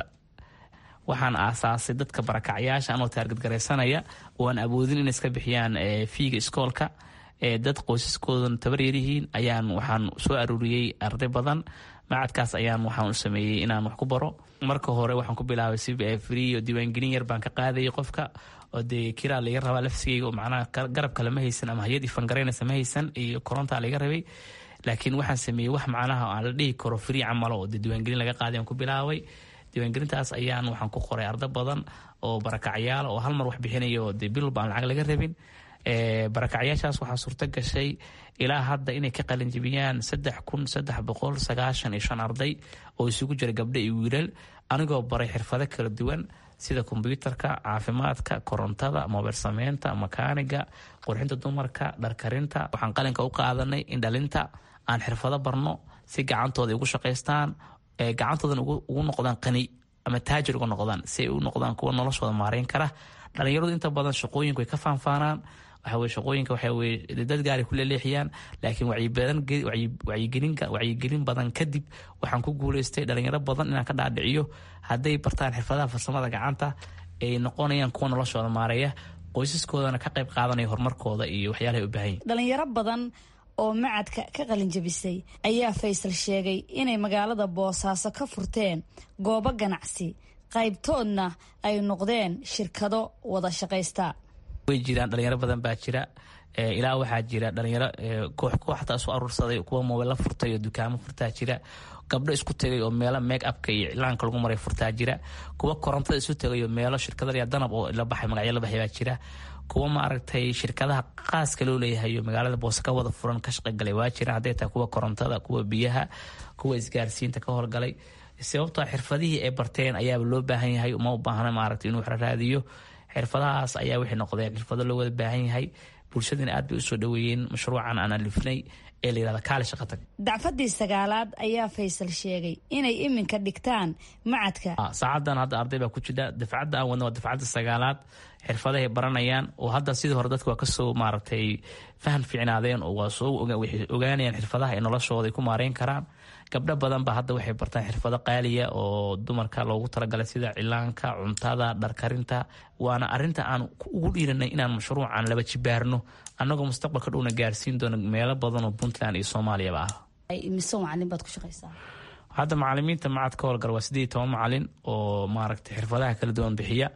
waxaan aasaasay dadka barakacyaasha anoo taargadgaraysanaya oo aan awoodin inay iska bixiyaan fiiga iskoolka dad qoysaskoodan tabaryaryihiin ayaan waxaan soo aruuriyey arday badan macadkaas ayaan waxaan sameeyey inaan wax ku baro marka hore waxaan ku bilaabay si free oo diiwaangelin yar baan ka qaadayay qofka oo dee kiraa laga rabaa lafsigeyga oo macnaha garab kale ma haysan ama hay-ad ifangaraynays ma haysan iyo korontaa laga rabay laakiin waxaan sameeyey wax macnaha aan la dhihi karo free camalo oo dee diiwaangelin laga qaaday aan ku bilaabay diiwaangelintaas ayaan waxaan ku qoray arda badan oo barakacyaal oo hal mar wax bixinaya oo dee bilba aan lacag laga rabin barakacyaashaas waxaa suurto gashay ilaa hadda inay ka qalinjibiyaan saddex kun saddex boqol sagaashan iyo shan arday oo isugu jira gabdho iyo wiilal anigoo baray xirfado kala duwan sida kombyuutarka caafimaadka korontada mobil sameynta makaaniga qurxinta dumarka dharkarinta waxaan qalinka u qaadanay in dhalinta aan xirfado barno si gacantooda ugu shaqaystaan gacantoodan ugu noqdaan qani ama taajir uga noqdaan si ay u noqdaan kuwa noloshooda maareyn kara dhalinyaradu inta badan shaqooyinku way ka faanfaanaan waxaweye shaqooyinka waxaweye dad gaaray ku leeleexiyaan laakiin wacyigelin badan kadib waxaan ku guuleystay dhalinyaro badan inaan ka dhaadhiciyo hadday bartaan xirfadaha farsamada gacanta ay noqonayaan kuwa noloshooda maareeya qoysaskoodana ka qayb qaadanaya horumarkooda iyo waxyaalahay u baahan yihin dhalinyaro badan oo macadka ka qalinjabisay ayaa faysal sheegay inay magaalada boosaaso ka furteen goobo ganacsi qaybtoodna ay noqdeen shirkado wada shaqaysta way jiraan dhalinyaro badan baa jira ilaa waxaa jira dhalinyaro koox kooxta isu aruursaday kuwa moobila furtay oo dukaamo furtaa jira gabdho isku tegay oo meelo make upka iyo iclaanka lagu maray furtaa jira kuwa korontada isu tegay oo meelo shirkadaya danab oo la baxay magacyo la baxay baa jira kuwa maaragtay shirkadaha qaaska loo leeyahay oo magaalada boose ka wada furan ka shaqagalay waa jiraan hadday tahay kuwa korontada kuwa biyaha kuwa isgaarsiinta ka howlgalay sababtoo xirfadihii ay barteen ayaaba loo baahan yahay uma u baahna maaragtay inuu raadiyo xirfadahaas ayaa waxay noqdeen xirfado loo wada baahan yahay bulshadina aad bay usoo dhaweeyeen mashruucan aan alifnay ee la yirahda kaali shaqa tag dacfadii sagaalaad ayaa faysal sheegay inay iminka dhigtaan macadka saacadan hadda arday baa ku jira dafcadda aan wadna waa dafcadda sagaalaad xirfadahay baranayaan oo hadda sidii hore dadka waa kasoo maaragtay fahan fiicnaadeen oo waa soo waxay ogaanayaan xirfadaha ay noloshooda ay ku maareyn karaan gabdho badan ba hadda waxay bartaan xirfado qaaliya oo dumarka loogu talagalay sida cilaanka cuntada dharkarinta waana arinta aan ugu dhiiranay inaan mashruucan laba jibaarno annagoo mustaqbalka dhowna gaarsiin doono meelo badan oo puntland iyo soomaaliyaba ah mise macalin baad ku shaqaysaa hadda macalimiinta macad ka howlgala waa sideed toban macalin oo maaragtay xirfadaha kala duwan bixiya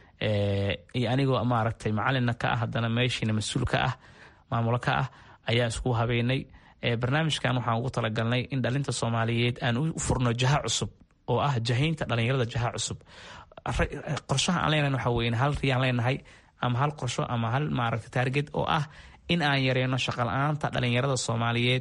iyo anigoo maaragtay macalinna ka ah haddana meeshiina mas-uul ka ah maamulo ka ah ayaa isku habeynay barnaamijkan waxaan ugu talagalnay in dhalinta soomaaliyeed aan u furno jaha cusub oo ah jahaynta dhalinyarada jaha cusub qorshaha aan leenahay waxa weye hal riyaan leenahay ama hal qorsho ama hal maaragta taarget oo ah in aan yareyno shaqala-aanta dhalinyarada soomaaliyeed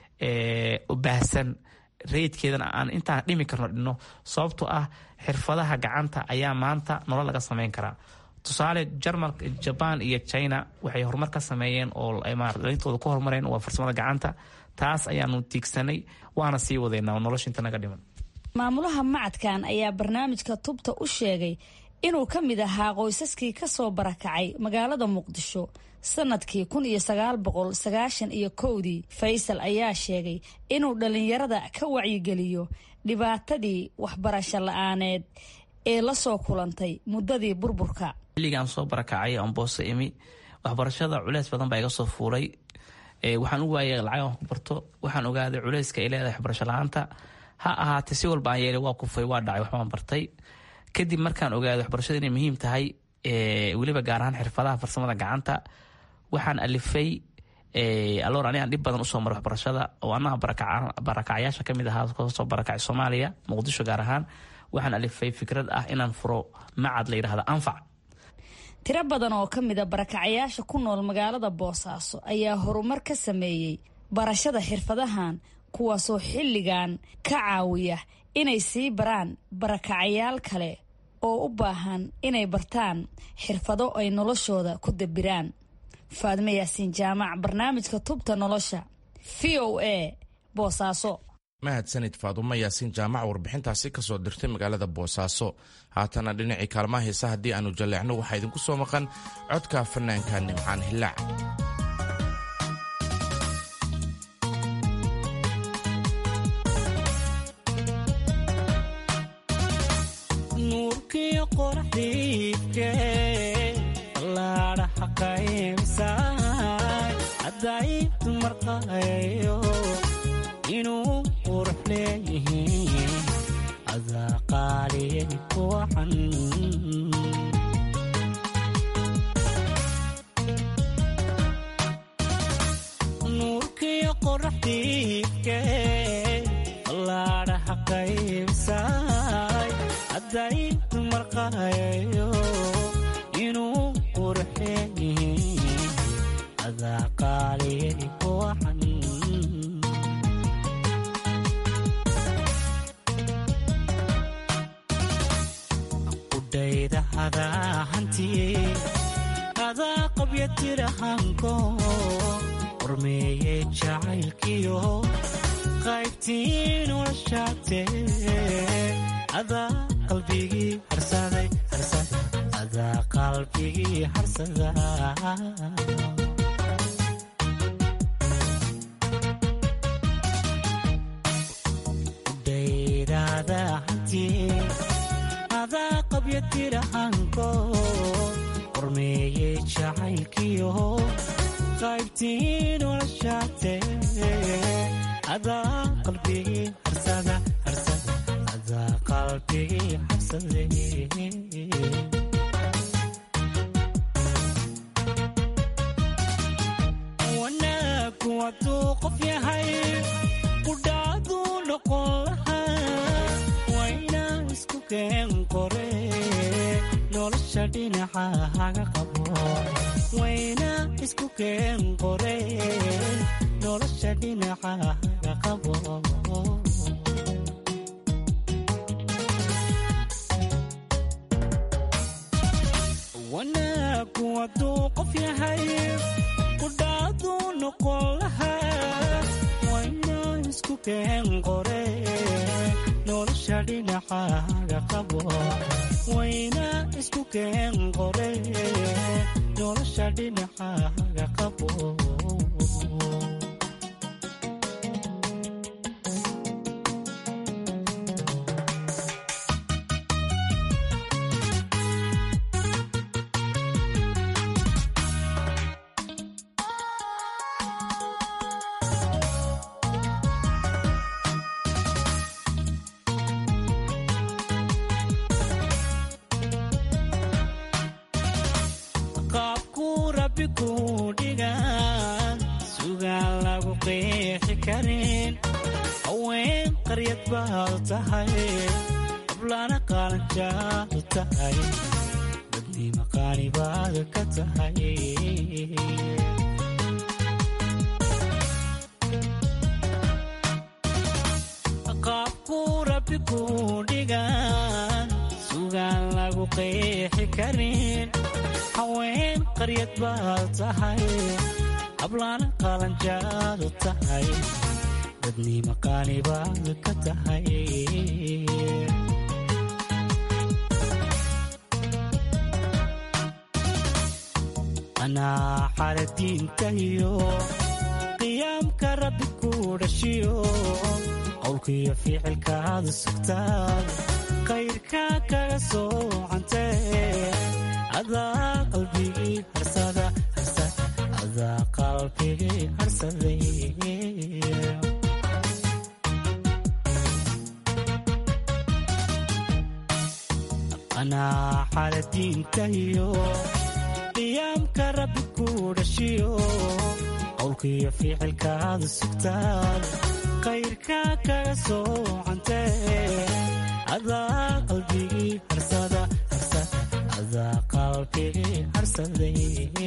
baahsan rayidkeedana aan intaan dhimi karno dhino sababtoo ah xirfadaha gacanta ayaa maanta nolol laga sameyn karaa tusaale jarmalka jaban iyo china waxay horumar ka sameeyeen oo dhalintooda ku horumareen waa farsamada gacanta taas ayaanu tiigsanay waana sii wadaynaa nolosha inta naga dhiman maamulaha macadkan ayaa barnaamijka tubta u sheegay inuu ka mid ahaa qoysaskii ka soo barakacay magaalada muqdisho sanadkii kun iyo sagaal boqol sagaashan iyo kowdii faysal ayaa sheegay inuu dhallinyarada ka wacyigeliyo dhibaatadii waxbarasho la-aaneed ee la soo kulantay muddadii burburka xilligaan soo barakacay oon boose imi waxbarashada culeys badan baa iga soo fuulay waxaan u waayay lacag aan ku barto waxaan ogaaday culeyska ay leedahay waxbarasho la-aanta ha ahaatee si walba aan yeelay waa kufay waa dhacay waxbaan bartay kadib markaan ogaaday waxbarashada inay muhiim tahay weliba gaar ahaan xirfadaha farsamada gacanta waxaan alifay aloor anigaan dhib badan usoo maray waxbarashada oo anaha barakacyaasha kamid ahaa kasoo barakacay soomaaliya muqdisho gaar ahaan waxaan alifay fikrad ah inaan furo macad la yidhahda anfac tiro badan oo ka mida barakacayaasha ku nool magaalada boosaaso ayaa horumar ka sameeyey barashada xirfadahan kuwaasoo xilligan ka caawiya inay sii baraan barakacayaal kale oo u baahan inay bartaan xirfado ay noloshooda ku dabiraan faadme yaasiin jaamac barnaamijka tubta nolosha v o a boosaaso mahadsanid faadumo yaasiin jaamac warbixintaasi kasoo dirtay magaalada boosaaso haatana dhinacii kaalmaha heesa haddii aanu jalleecno waxaa idinku soo maqan codka fanaanka nimcaan hillaac inuu qurux leeyihiin adaa qaaliya kuwacan nuurkiyo qoraxdiidke ballaadhaha qaybsaay hadday dumarqayayo inuu qurux leeyihiin adaa qaaliya kuwacan adaa qabya tirahanko qormeeye jacaylkiyo qaybtii noloshaate adaa qalbigii adaa qalbigii harsada udhaydada hantii adaa qabya tirahanko qormeeye jacaylkiyo qaybtii noloshaate adaa qalbigii harsada adaa qalbigii harsade wanaagu hadduu qof yahay kudhaaduu noqon lahaa waynaa isku keen qore nolosha dhinaca haga qabo wayna isku keen qore nolosha dhinaca haga qabo wanaagu hadduu qof yahay kudhaaduu noqon lahaa wayna isku keen qore nolosha dhinaca haga qabo wayna isku keen qore nolosha dhinaca haga qabo haween qaryad baad tahay ablana qaalanjaadu tahay dadnima qaani baad ka tahay qaabku rabbi ku dhigan sugaan lagu qeexi karin haween qaryad baad tahay hablaana qalanjaadu tahay dadnima qaanibaad ka tahay anaa xaladiintahiyo qiyaamka rabbi ku dhashiyo qowlkiyo ficilkaadu sugtaad kayrkaa kaga soocantee adaa qalbigii harsada adaa qalbigii harsaday anaa xaladiintahiyo qiyaamka rabbi ku dhashiyo qowlkiyo ficilkaadu sugtaad kayrkaa kaga soocantee adaa qalbigii harsada adaa qalbigii harsaday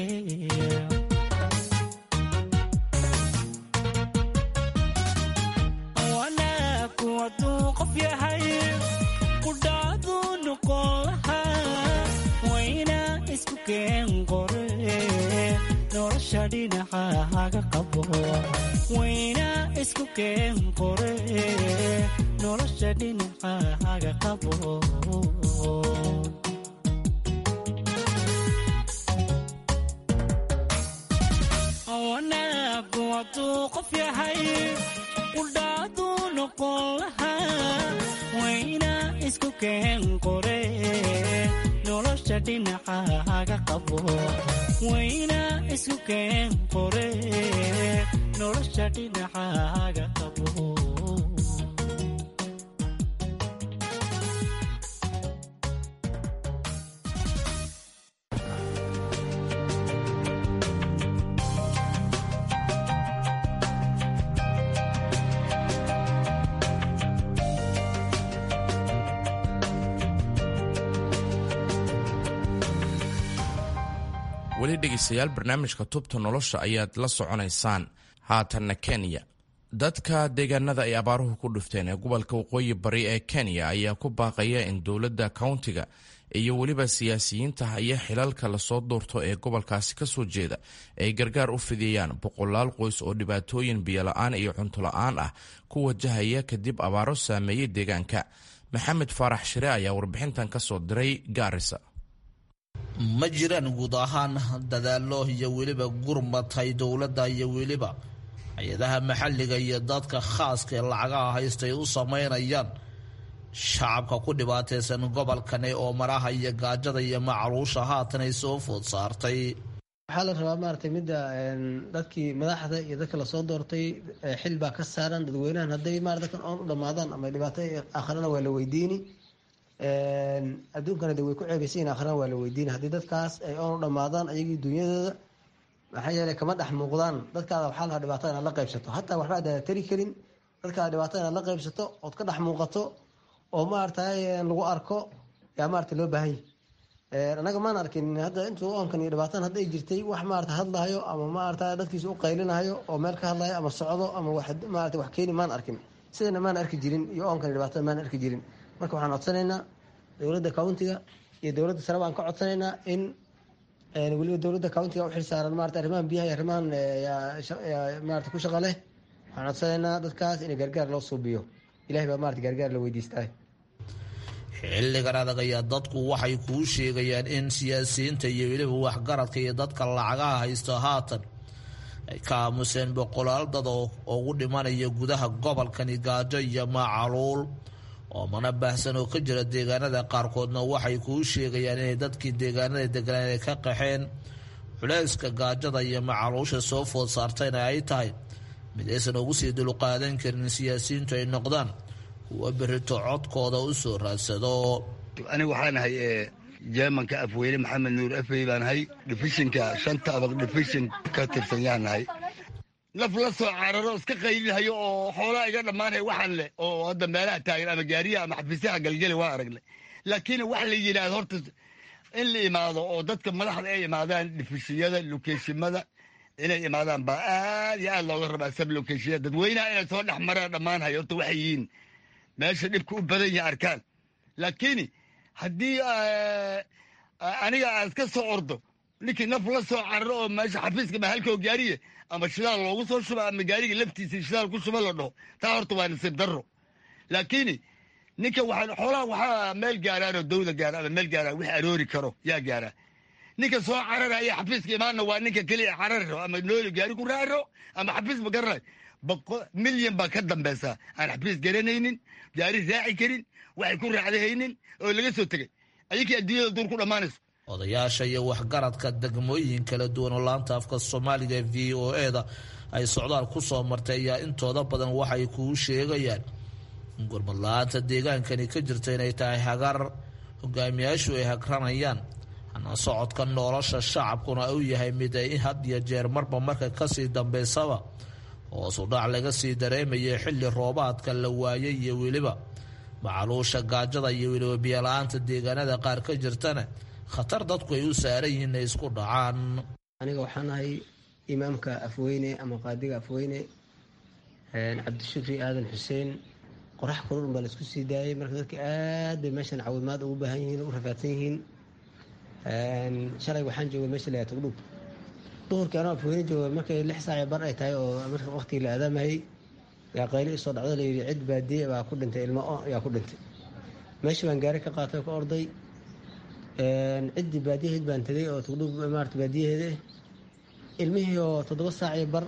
wanaaku hadduu qof yahay qudhaadu noqon lahaa wayna isku keen qore nolosha dhinaca haga qabo wayna isku keen qore nolosha dhinaca haga qabo wanaagu hadduu qof yahay qudhaadu noqon lahaa wayna isku keen qore nolosha dhinaca haga qabo wayna isku keen qore nolosha dhinaca haga qabo weli dhegaystayaal barnaamijka tubta nolosha ayaad la soconaysaan haatanna kenya dadka deegaanada ay abaaruhu ku dhufteen ee gobolka waqooyi bari ee kenya ayaa ku baaqaya in dowladda kowntiga iyo weliba siyaasiyiinta haya xilalka lasoo doorto ee gobolkaasi kasoo jeeda ay gargaar u fidiyaan boqolaal qoys oo dhibaatooyin biyola-aan iyo cuntola-aan ah ku wajahaya kadib abaaro saameeyey deegaanka maxamed faarax shire ayaa warbixintan kasoo diray gaarisa ma jiraan guud ahaan dadaalo iyo weliba gurmatay dowladda iyo weliba hay-adaha maxalliga iyo dadka khaaska ee lacagaha haysta ay u sameynayaan shacabka ku dhibaataysan gobolkani oo maraha iyo gaajada iyo macluusha haatan ay soo food saartay waxaa la rabaa maaragtay midda dadkii madaxda iyo dadka lasoo doortay xil baa ka saaran dadweynahan hadday marat dadkan oon u dhammaadaan ama dhibaato akhrana waa la weydiini adduunkana de way ku ceebaysayin akhrana waa la weydiini haddii dadkaas ay oon u dhammaadaan ayagii dunyadooda maxaa yeelay kama dhex muuqdaan dadkaada waxaa lahaa dhibaatada inaad la qaybsato hataa waxba adaada tari karin dadkaada dhibaatada inaad la qaybsato ood ka dhex muuqato oo maaragtay lagu arko yaa maarata loo baahan yahy anaga maan arkin hadda intuu oonkan iyo dhibaatan hadda ay jirtay wax maarata hadlahayo ama maarata dadkiisa u qaylinahayo oo meel ka hadlayo ama socdo ama maarata wax keeni maan arkin sidana maan arki jirin iyo oonkan iyo dhibaatada maan arki jirin marka waxaan codsanaynaa dowladda countiga iyo dowladda sare baan ka codsanaynaa in weliba dowladda countiga u xilsaaran maarata arrimahan biyaha iyo arrimahan maarata ku shaqa leh waxaan codsanaynaa dadkaas in gargaar loo suubiyo ilahay baa maarata gargaar la weydiistaa xilligan adag ayaa dadku waxay kuu sheegayaan in siyaasiyiinta iyo weliba waxgaradka iyo dadka lacagaha haysto haatan ay ka aamuseen boqolaal dad oo ugu dhimanaya gudaha gobolkani gaajo iyo macaluul oo mana baahsan oo ka jira deegaanada qaarkoodna waxay kuu sheegayaan inay dadkii deegaanada deganaan ay ka qaxeen culayska gaajada iyo macaluusha soo food saartayna ay tahay mid aysan ugu sii dulqaadan karin siyaasiyiintu ay noqdaan kuwa berito codkooda u soo raadsado aniga waxaan ahay jermanka afweyne maxamed nuur afey baan ahay difishinka shanta abaq difishin ka tirsan yaan nahay naf la soo cararo iska qaylinahayo oo xoolaa iga dhammaanaya waxaan leh oo hadda meelaha taagan ama gaariyaha ama xafiisyaha galgeli waan aragnay laakiin wax la yidhaahdo horta in la imaado oo dadka madaxda ay imaadaan difishiyada lokeeshimada inay imaadaan baa aad iyo aad looga rabaa sab lokeeshiya dadweynaha inay soo dhex maraan dhammaanhayo horta waxay yihiin meesha dhibka u badan yahay arkaan laakiin haddii aniga aan iska soo ordo ninkii naf la soo cararo oo meesha xafiiska mahalkoo gaariye ama shidaal loogu soo shuba ama gaariga laftiisa shidaal ku shuba la dhaho taa horta waa nasiib darro laakiin ninka waxaa xoolaha waxaa meel gaaraanoo dawda gaara ama meel gaaraan wix aroori karo yaa gaaraa ninka soo cararaya xafiiska imaanna waa ninka keliya carari rabo ama nooli gaari ku raaci rabo ama xafiis ma garanay boqo milyan baa ka dambaysa aan xafiis garanaynin gaari raaci karin waxay ku raacdahaynin oo laga soo tegay ayakii adduunyada duur ku dhammaanayso odayaasha iyo waxgaradka degmooyin kala duwan oo laanta afka soomaaliga v o eda ay socdaal ku soo martay ayaa intooda badan waxay kuu sheegayaan in gurmad la-aanta deegaankani ka jirta inay tahay hagar hogaamiyaashu ay hagranayaan hana socodka nolosha shacabkuna uu yahay mid ay had iyo jeer marba marka kasii dambaysaba hoosu dhac laga sii dareemaya xilli roobaadka la waayay iyo weliba macaluusha gaajada iyo weliba biyola-aanta deegaanada qaar ka jirtana khatar dadku ay u saaran yihiin inay isku dhacaan aniga waxaan ahay imaamka afweyne ama qaadiga afweyne cabdishukri aadan xuseen qorax kulul baa laisku sii daayay marka dadka aad bay meeshan caawimaad ugu baahan yihiin u rafaadsan yihiin shalay waxaan joogay meesha la togdhub duhurkii anoo afweyne jooga markay lix saaci bar ay tahay oo marka waqtigii la aadaamayay yaa qayli isoo dhacdo layidhi cid baadiye baa ku dhintay ilmo o yaa ku dhintay meeshii baan gaari ka qaatay oo ka orday ciddii baadiyaheed baan tegay oo togdhub maarata baadiyaheeda ilmihii oo toddoba saaci bar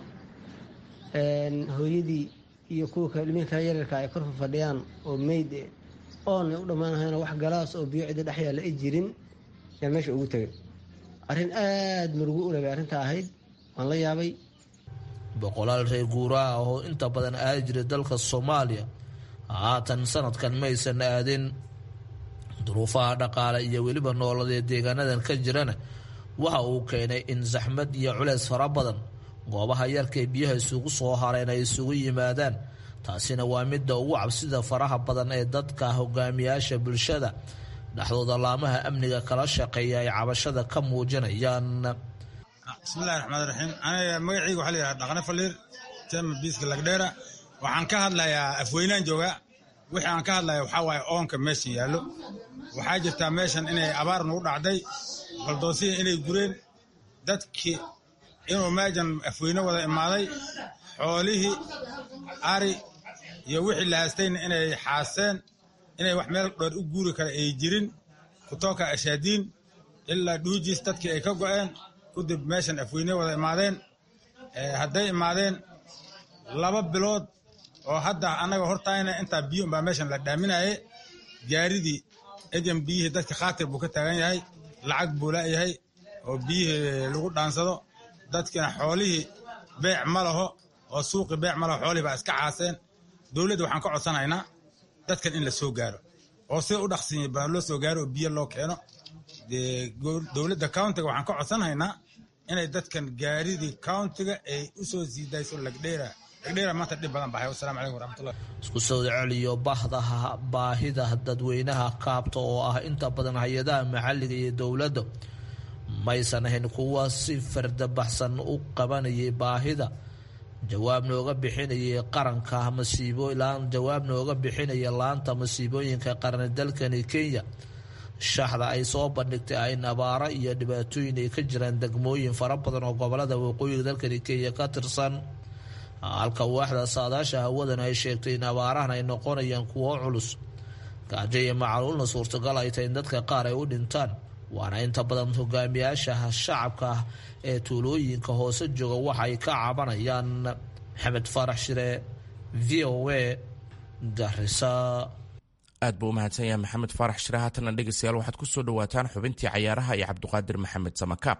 hooyadii iyo kuwa ilmihii kale yaryarka ay korfa fadhiyaan oo meyd oona u dhammaanahayna wax galaas oo biyo cidda dhex yaalla ay jirin yaan meesha ugu tegay arrin aad murugo u lebay arrinta ahayd waan la yaabay boqolaal reer guuraa ah oo inta badan aadi jiray dalka soomaaliya haatan sanadkan maysan aadin duruufaha dhaqaale iyo weliba nooladeed deegaanadan ka jirana waxa uu keenay in saxmad iyo culeys fara badan goobaha yarkay biyaha isugu soo hareen ay isugu yimaadaan taasina waa midda ugu cabsida faraha badan ee dadka hogaamiyaasha bulshada dhexdooda laamaha amniga kala shaqeeya ay cabashada ka muujinayaan bismillahi raxmaan raxiim aniga magacayga waxaa la yidhaha dhaqne faliir jama biiska lagdheera waxaan ka hadlayaa afweynaan jooga wixii aan ka hadlaya waxaa waaye oonka meesha yaallo waxaa jirtaa meeshan inay abaar nagu dhacday baldoosiya inay gureen dadkii inuu meejan afweyne wada imaaday xoolihii ari iyo wixii la haastayna inay xaaseen inay wax meel dheer u guuri kara ay jirin kutooka ashaadiin ilaa dhuujiis dadkii ay ka go'een kudib meeshan afweyne wada imaadeen hadday imaadeen laba bilood oo hadda annaga hortaayna intaa biyo baa meeshan la dhaaminaye gaaridii ejan biyihii dadka khaatir buu ka taagan yahay lacag buu la'yahay oo biyihii lagu dhaansado dadkina xoolihii beec ma laho oo suuqii beec ma laho xoolihii baa iska caaseen dowladda waxaan ka codsanaynaa dadkan in la soo gaaro oo sida u dhaqsinya baa loo soo gaaro oo biyo loo keeno dowladda countiga waxaan ka codsanaynaa inay dadkan gaaridii countiga ay u soo sii dayso lagdheera lagdheera maanta dhib badan bahay wasalaamu calaykum waraxmatullah isku sawda celiyo bahdaha baahida dadweynaha kaabta oo ah inta badan hay-adaha maxalliga iyo dowladda maysan ahayn kuwa si fardabaxsan u qabanayay baahida jawaab nooga bixinayay qaranka masiibo jawaab nooga bixinaya laanta masiibooyinka qarni dalkani kenya shaxda ay soo bandhigtay ayn abaaro iyo dhibaatooyin ay ka jiraan degmooyin fara badan oo gobolada waqooyiga dalkani kenya ka tirsan halka waaxda saadaasha hawadan ay sheegtay in abaarahan ay noqonayaan kuwo culus gaajo iyo macaluulna suurtagal ay tahay in dadka qaar ay u dhintaan waana inta badan hogaamiyaasha shacabka ah ee tuulooyinka hoose jooga waxa ay ka cabanayaan maxamed faarax shire v o a garisa aad buu u mahadsan yahay maxamed faarax shire haatanna dhegeystayaal waxaad ku soo dhowaataan xubintii cayaaraha iyo cabdiqaadir maxamed samakaab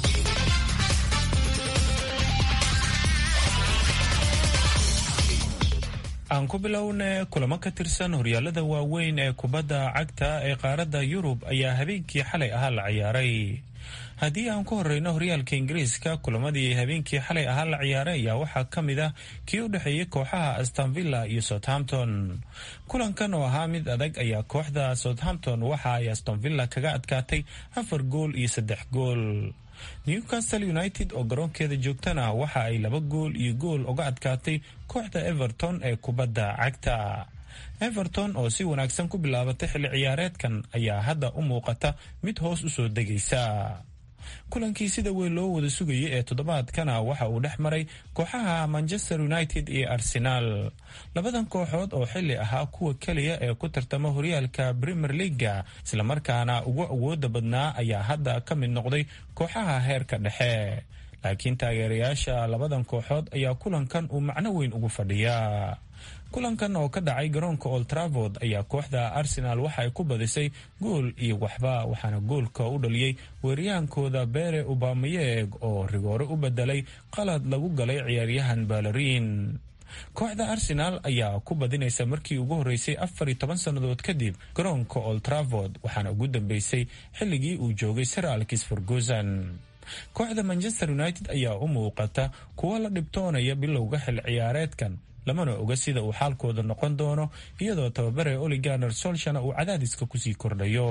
aan ku bilowne kulamo ka tirsan horyaalada waaweyn ee kubadda cagta ee qaaradda yurub ayaa habeenkii xalay ahaa la ciyaaray haddii aan ku horeyno horyaalka ingiriiska kulamadii habeenkii xalay ahaa la ciyaaray ayaa waxaa ka mid ah kii u dhexeeyey kooxaha astonvilla iyo southampton kulankan oo ahaa mid adag ayaa kooxda southampton waxa ay astonvilla kaga adkaatay afar gool iyo saddex gool newcastle united oo garoonkeeda joogtana waxa ay laba gool iyo gool uga adkaatay kooxda everton ee kubadda cagta everton oo si wanaagsan ku bilaabatay xilli ciyaareedkan ayaa hadda u muuqata mid hoos u soo degaysa kulankii sida weyn loo wada sugayay ee toddobaadkana waxa uu dhex maray kooxaha manchester united iyo arsenaal labadan kooxood oo xili ahaa kuwa keliya ee ku tartama horyaalka premier leaga islamarkaana ugu awooda badnaa ayaa hadda ka mid noqday kooxaha heerka dhexe laakiin taageerayaasha labadan kooxood ayaa kulankan uu macno weyn ugu fadhiyaa kulankan oo ka dhacay garoonka old travord ayaa kooxda arsenal waxa ay ku badisay gool iyo waxba waxaana goolka u dhaliyey weeriyaankooda bere ubamayeg oo rigoore u bedelay qalad lagu galay ciyaaryahan balariin kooxda arsenal ayaa ku badinaysa markii ugu horeysay afar iyo toban sannadood kadib garoonka old travord waxaana ugu dambeysay xilligii uu joogay sir alkis ferguson kooxda manchester united ayaa u muuqata kuwa la dhibtoonaya bilowga xil ciyaareedkan lamana oga sida uu xaalkooda noqon doono iyadoo tababare oliganer solshana uu cadaadiska kusii kordhayo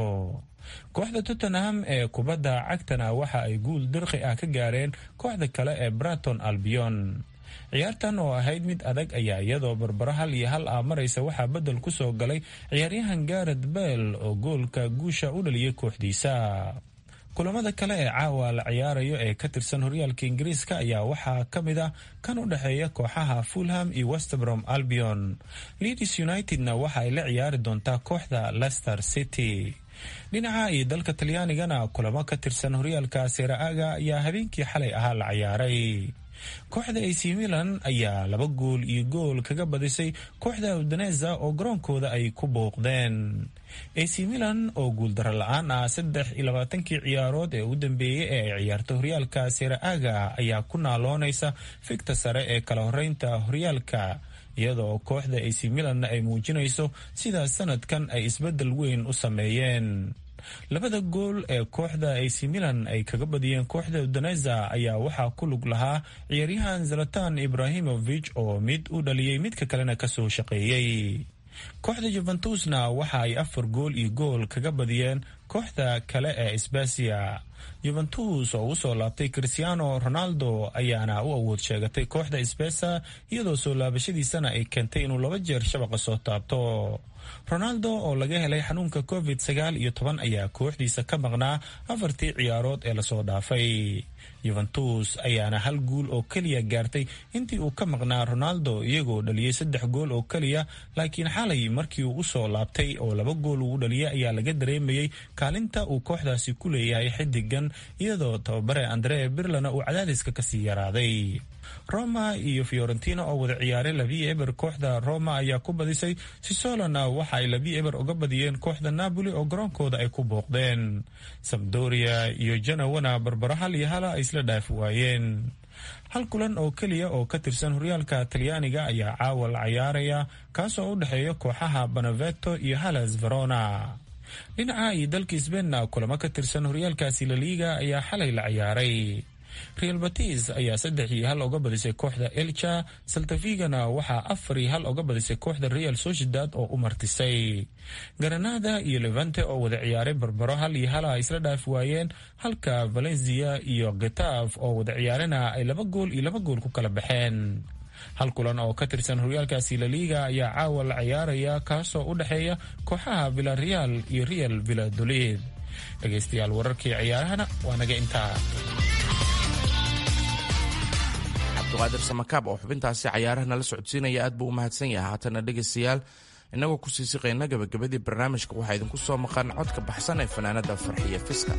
kooxda tottenham ee kubadda cagtana waxa ay guul dirqi ah ka gaareen kooxda kale ee braton albion ciyaartan oo ahayd mid adag ayaa iyadoo barbaro hal iyo hal ah maraysa waxaa bedel ku soo galay ciyaaryahan garet bell oo goolka guusha u dhaliyay kooxdiisa kulamada kale ee caawa la ciyaarayo ee ka tirsan horyaalka ingiriiska ayaa waxaa ka mid ah kan u dhexeeya kooxaha fulham iyo westbrom albion leeds unitedna waxa ay la ciyaari doontaa kooxda leicester city dhinaca iyo dalka talyaanigana kulamo ka tirsan horyaalka seraaga ayaa habeenkii xalay ahaa la ciyaaray kooxda ac milan ayaa laba gool iyo gool kaga badisay kooxda udineza oo garoonkooda ay ku bouqdeen ac milan oo guuldaro la-aan ah saddex iyo labaatankii ciyaarood ee u dambeeyey ee ay ciyaarta horyaalka seraaga ayaa ku naaloonaysa figta sare ee kala horeynta horyaalka iyadoo kooxda ac milanna ay muujinayso sidaas sanadkan ay isbedel weyn u sameeyeen labada gool ee kooxda ac milan ay kaga badiyeen kooxda udineza ayaa waxaa ku lug lahaa ciyaaryahan zalatan ibrahimovic oo mid u dhaliyey midka kalena kasoo shaqeeyey kooxda juventusna waxa ay afar gool iyo gool kaga badiyeen kooxda kale ee sbasiya juventus oo usoo laabtay cristiano ronaldo ayaana u awood sheegatay kooxda sbesa iyadoo soo laabashadiisana ay keentay inuu laba jeer shabaqa soo taabto ronaldo oo laga helay xanuunka covid sagaal iyo toban ayaa kooxdiisa ka maqnaa afartii ciyaarood ee lasoo dhaafay yuventus ayaana hal guul oo keliya gaartay intii uu ka maqnaa ronaldo iyagoo dhaliyey saddex gool oo keliya laakiin xalay markii uu usoo laabtay oo laba gool uu dhaliyay ayaa laga dareemayey kaalinta uu kooxdaasi ku leeyahay xidigan iyadoo tababare andre birlana uu cadaadiska kasii yaraaday roma iyo fiorentina oo wada ciyaaray labii eber kooxda roma ayaa ku badisay sisolona waxa ay labii eber uga badiyeen kooxda napoli oo garoonkooda ay ku booqdeen sabdoria iyo janawana barbaro hal iyo hala ay isla dhaafi waayeen hal kulan oo keliya oo ka tirsan horyaalka talyaaniga ayaa caawa la cayaaraya kaasoo u dhexeeya kooxaha banaveto iyo halas verona dhinaca iyo dalka sbeinna kulamo ka tirsan horyaalkaasi laliiga ayaa xalay la ciyaaray real batis ayaa saddex iyo hal oga badisay kooxda elcha saltafigana waxaa afar iyo hal oga badisay kooxda real sociedad oo u martisay garanada iyo levante oo wada ciyaaray barbaro hal iyo hala ay isla dhaafi waayeen halka valencia iyo getaf oo wada ciyaarana ay laba gool iyo laba gool ku kala baxeen hal kulan oo ka tirsan horyaalkaasi laliga ayaa caawa la ciyaaraya kaasoo u dhexeeya kooxaha villareal iyo real villadolid dhegaystayaal wararkii ciyaarahana waa naga intaa cabdiqaadir samakaab oo xubintaasi cayaaraha nala socodsiinaya aad buu u mahadsan yahay haatana dhegaystayaal innagoo kusii siqayna gabagabadii barnaamijka waxaa idinku soo maqan codka baxsan ee fanaanada farxiya fiska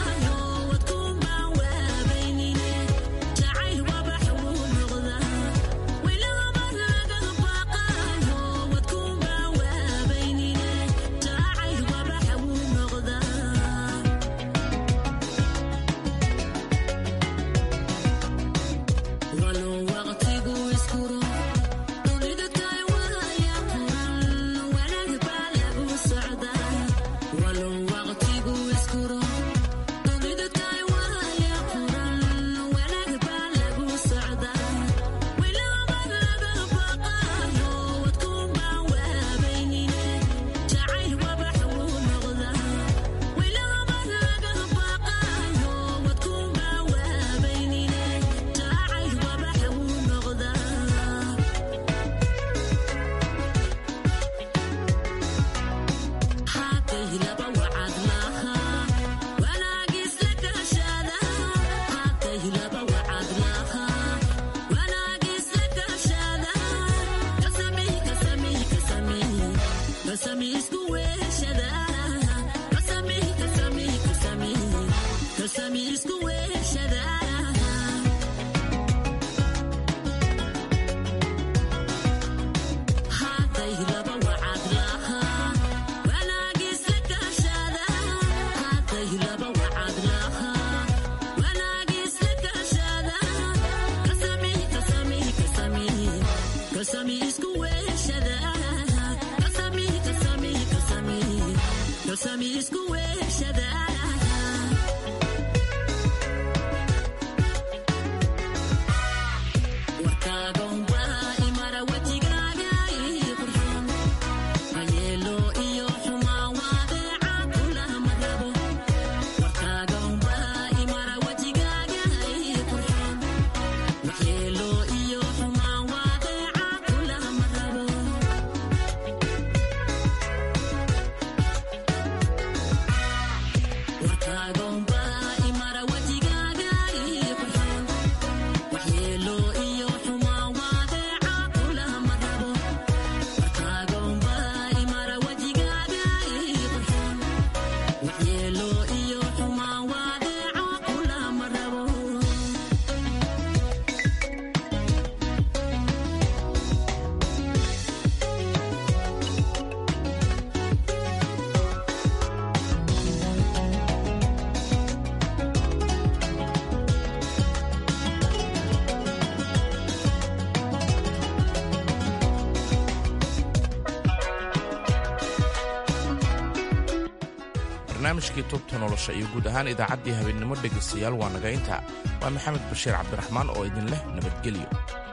Jacayl wabax uu noqdaa barnaamijkii tubta nolosha iyo guud ahaan idaacaddii habeennimo dhegaystayaal waa naga intaa waa maxamed bashiir cabdiraxmaan oo idin leh nabadgelyo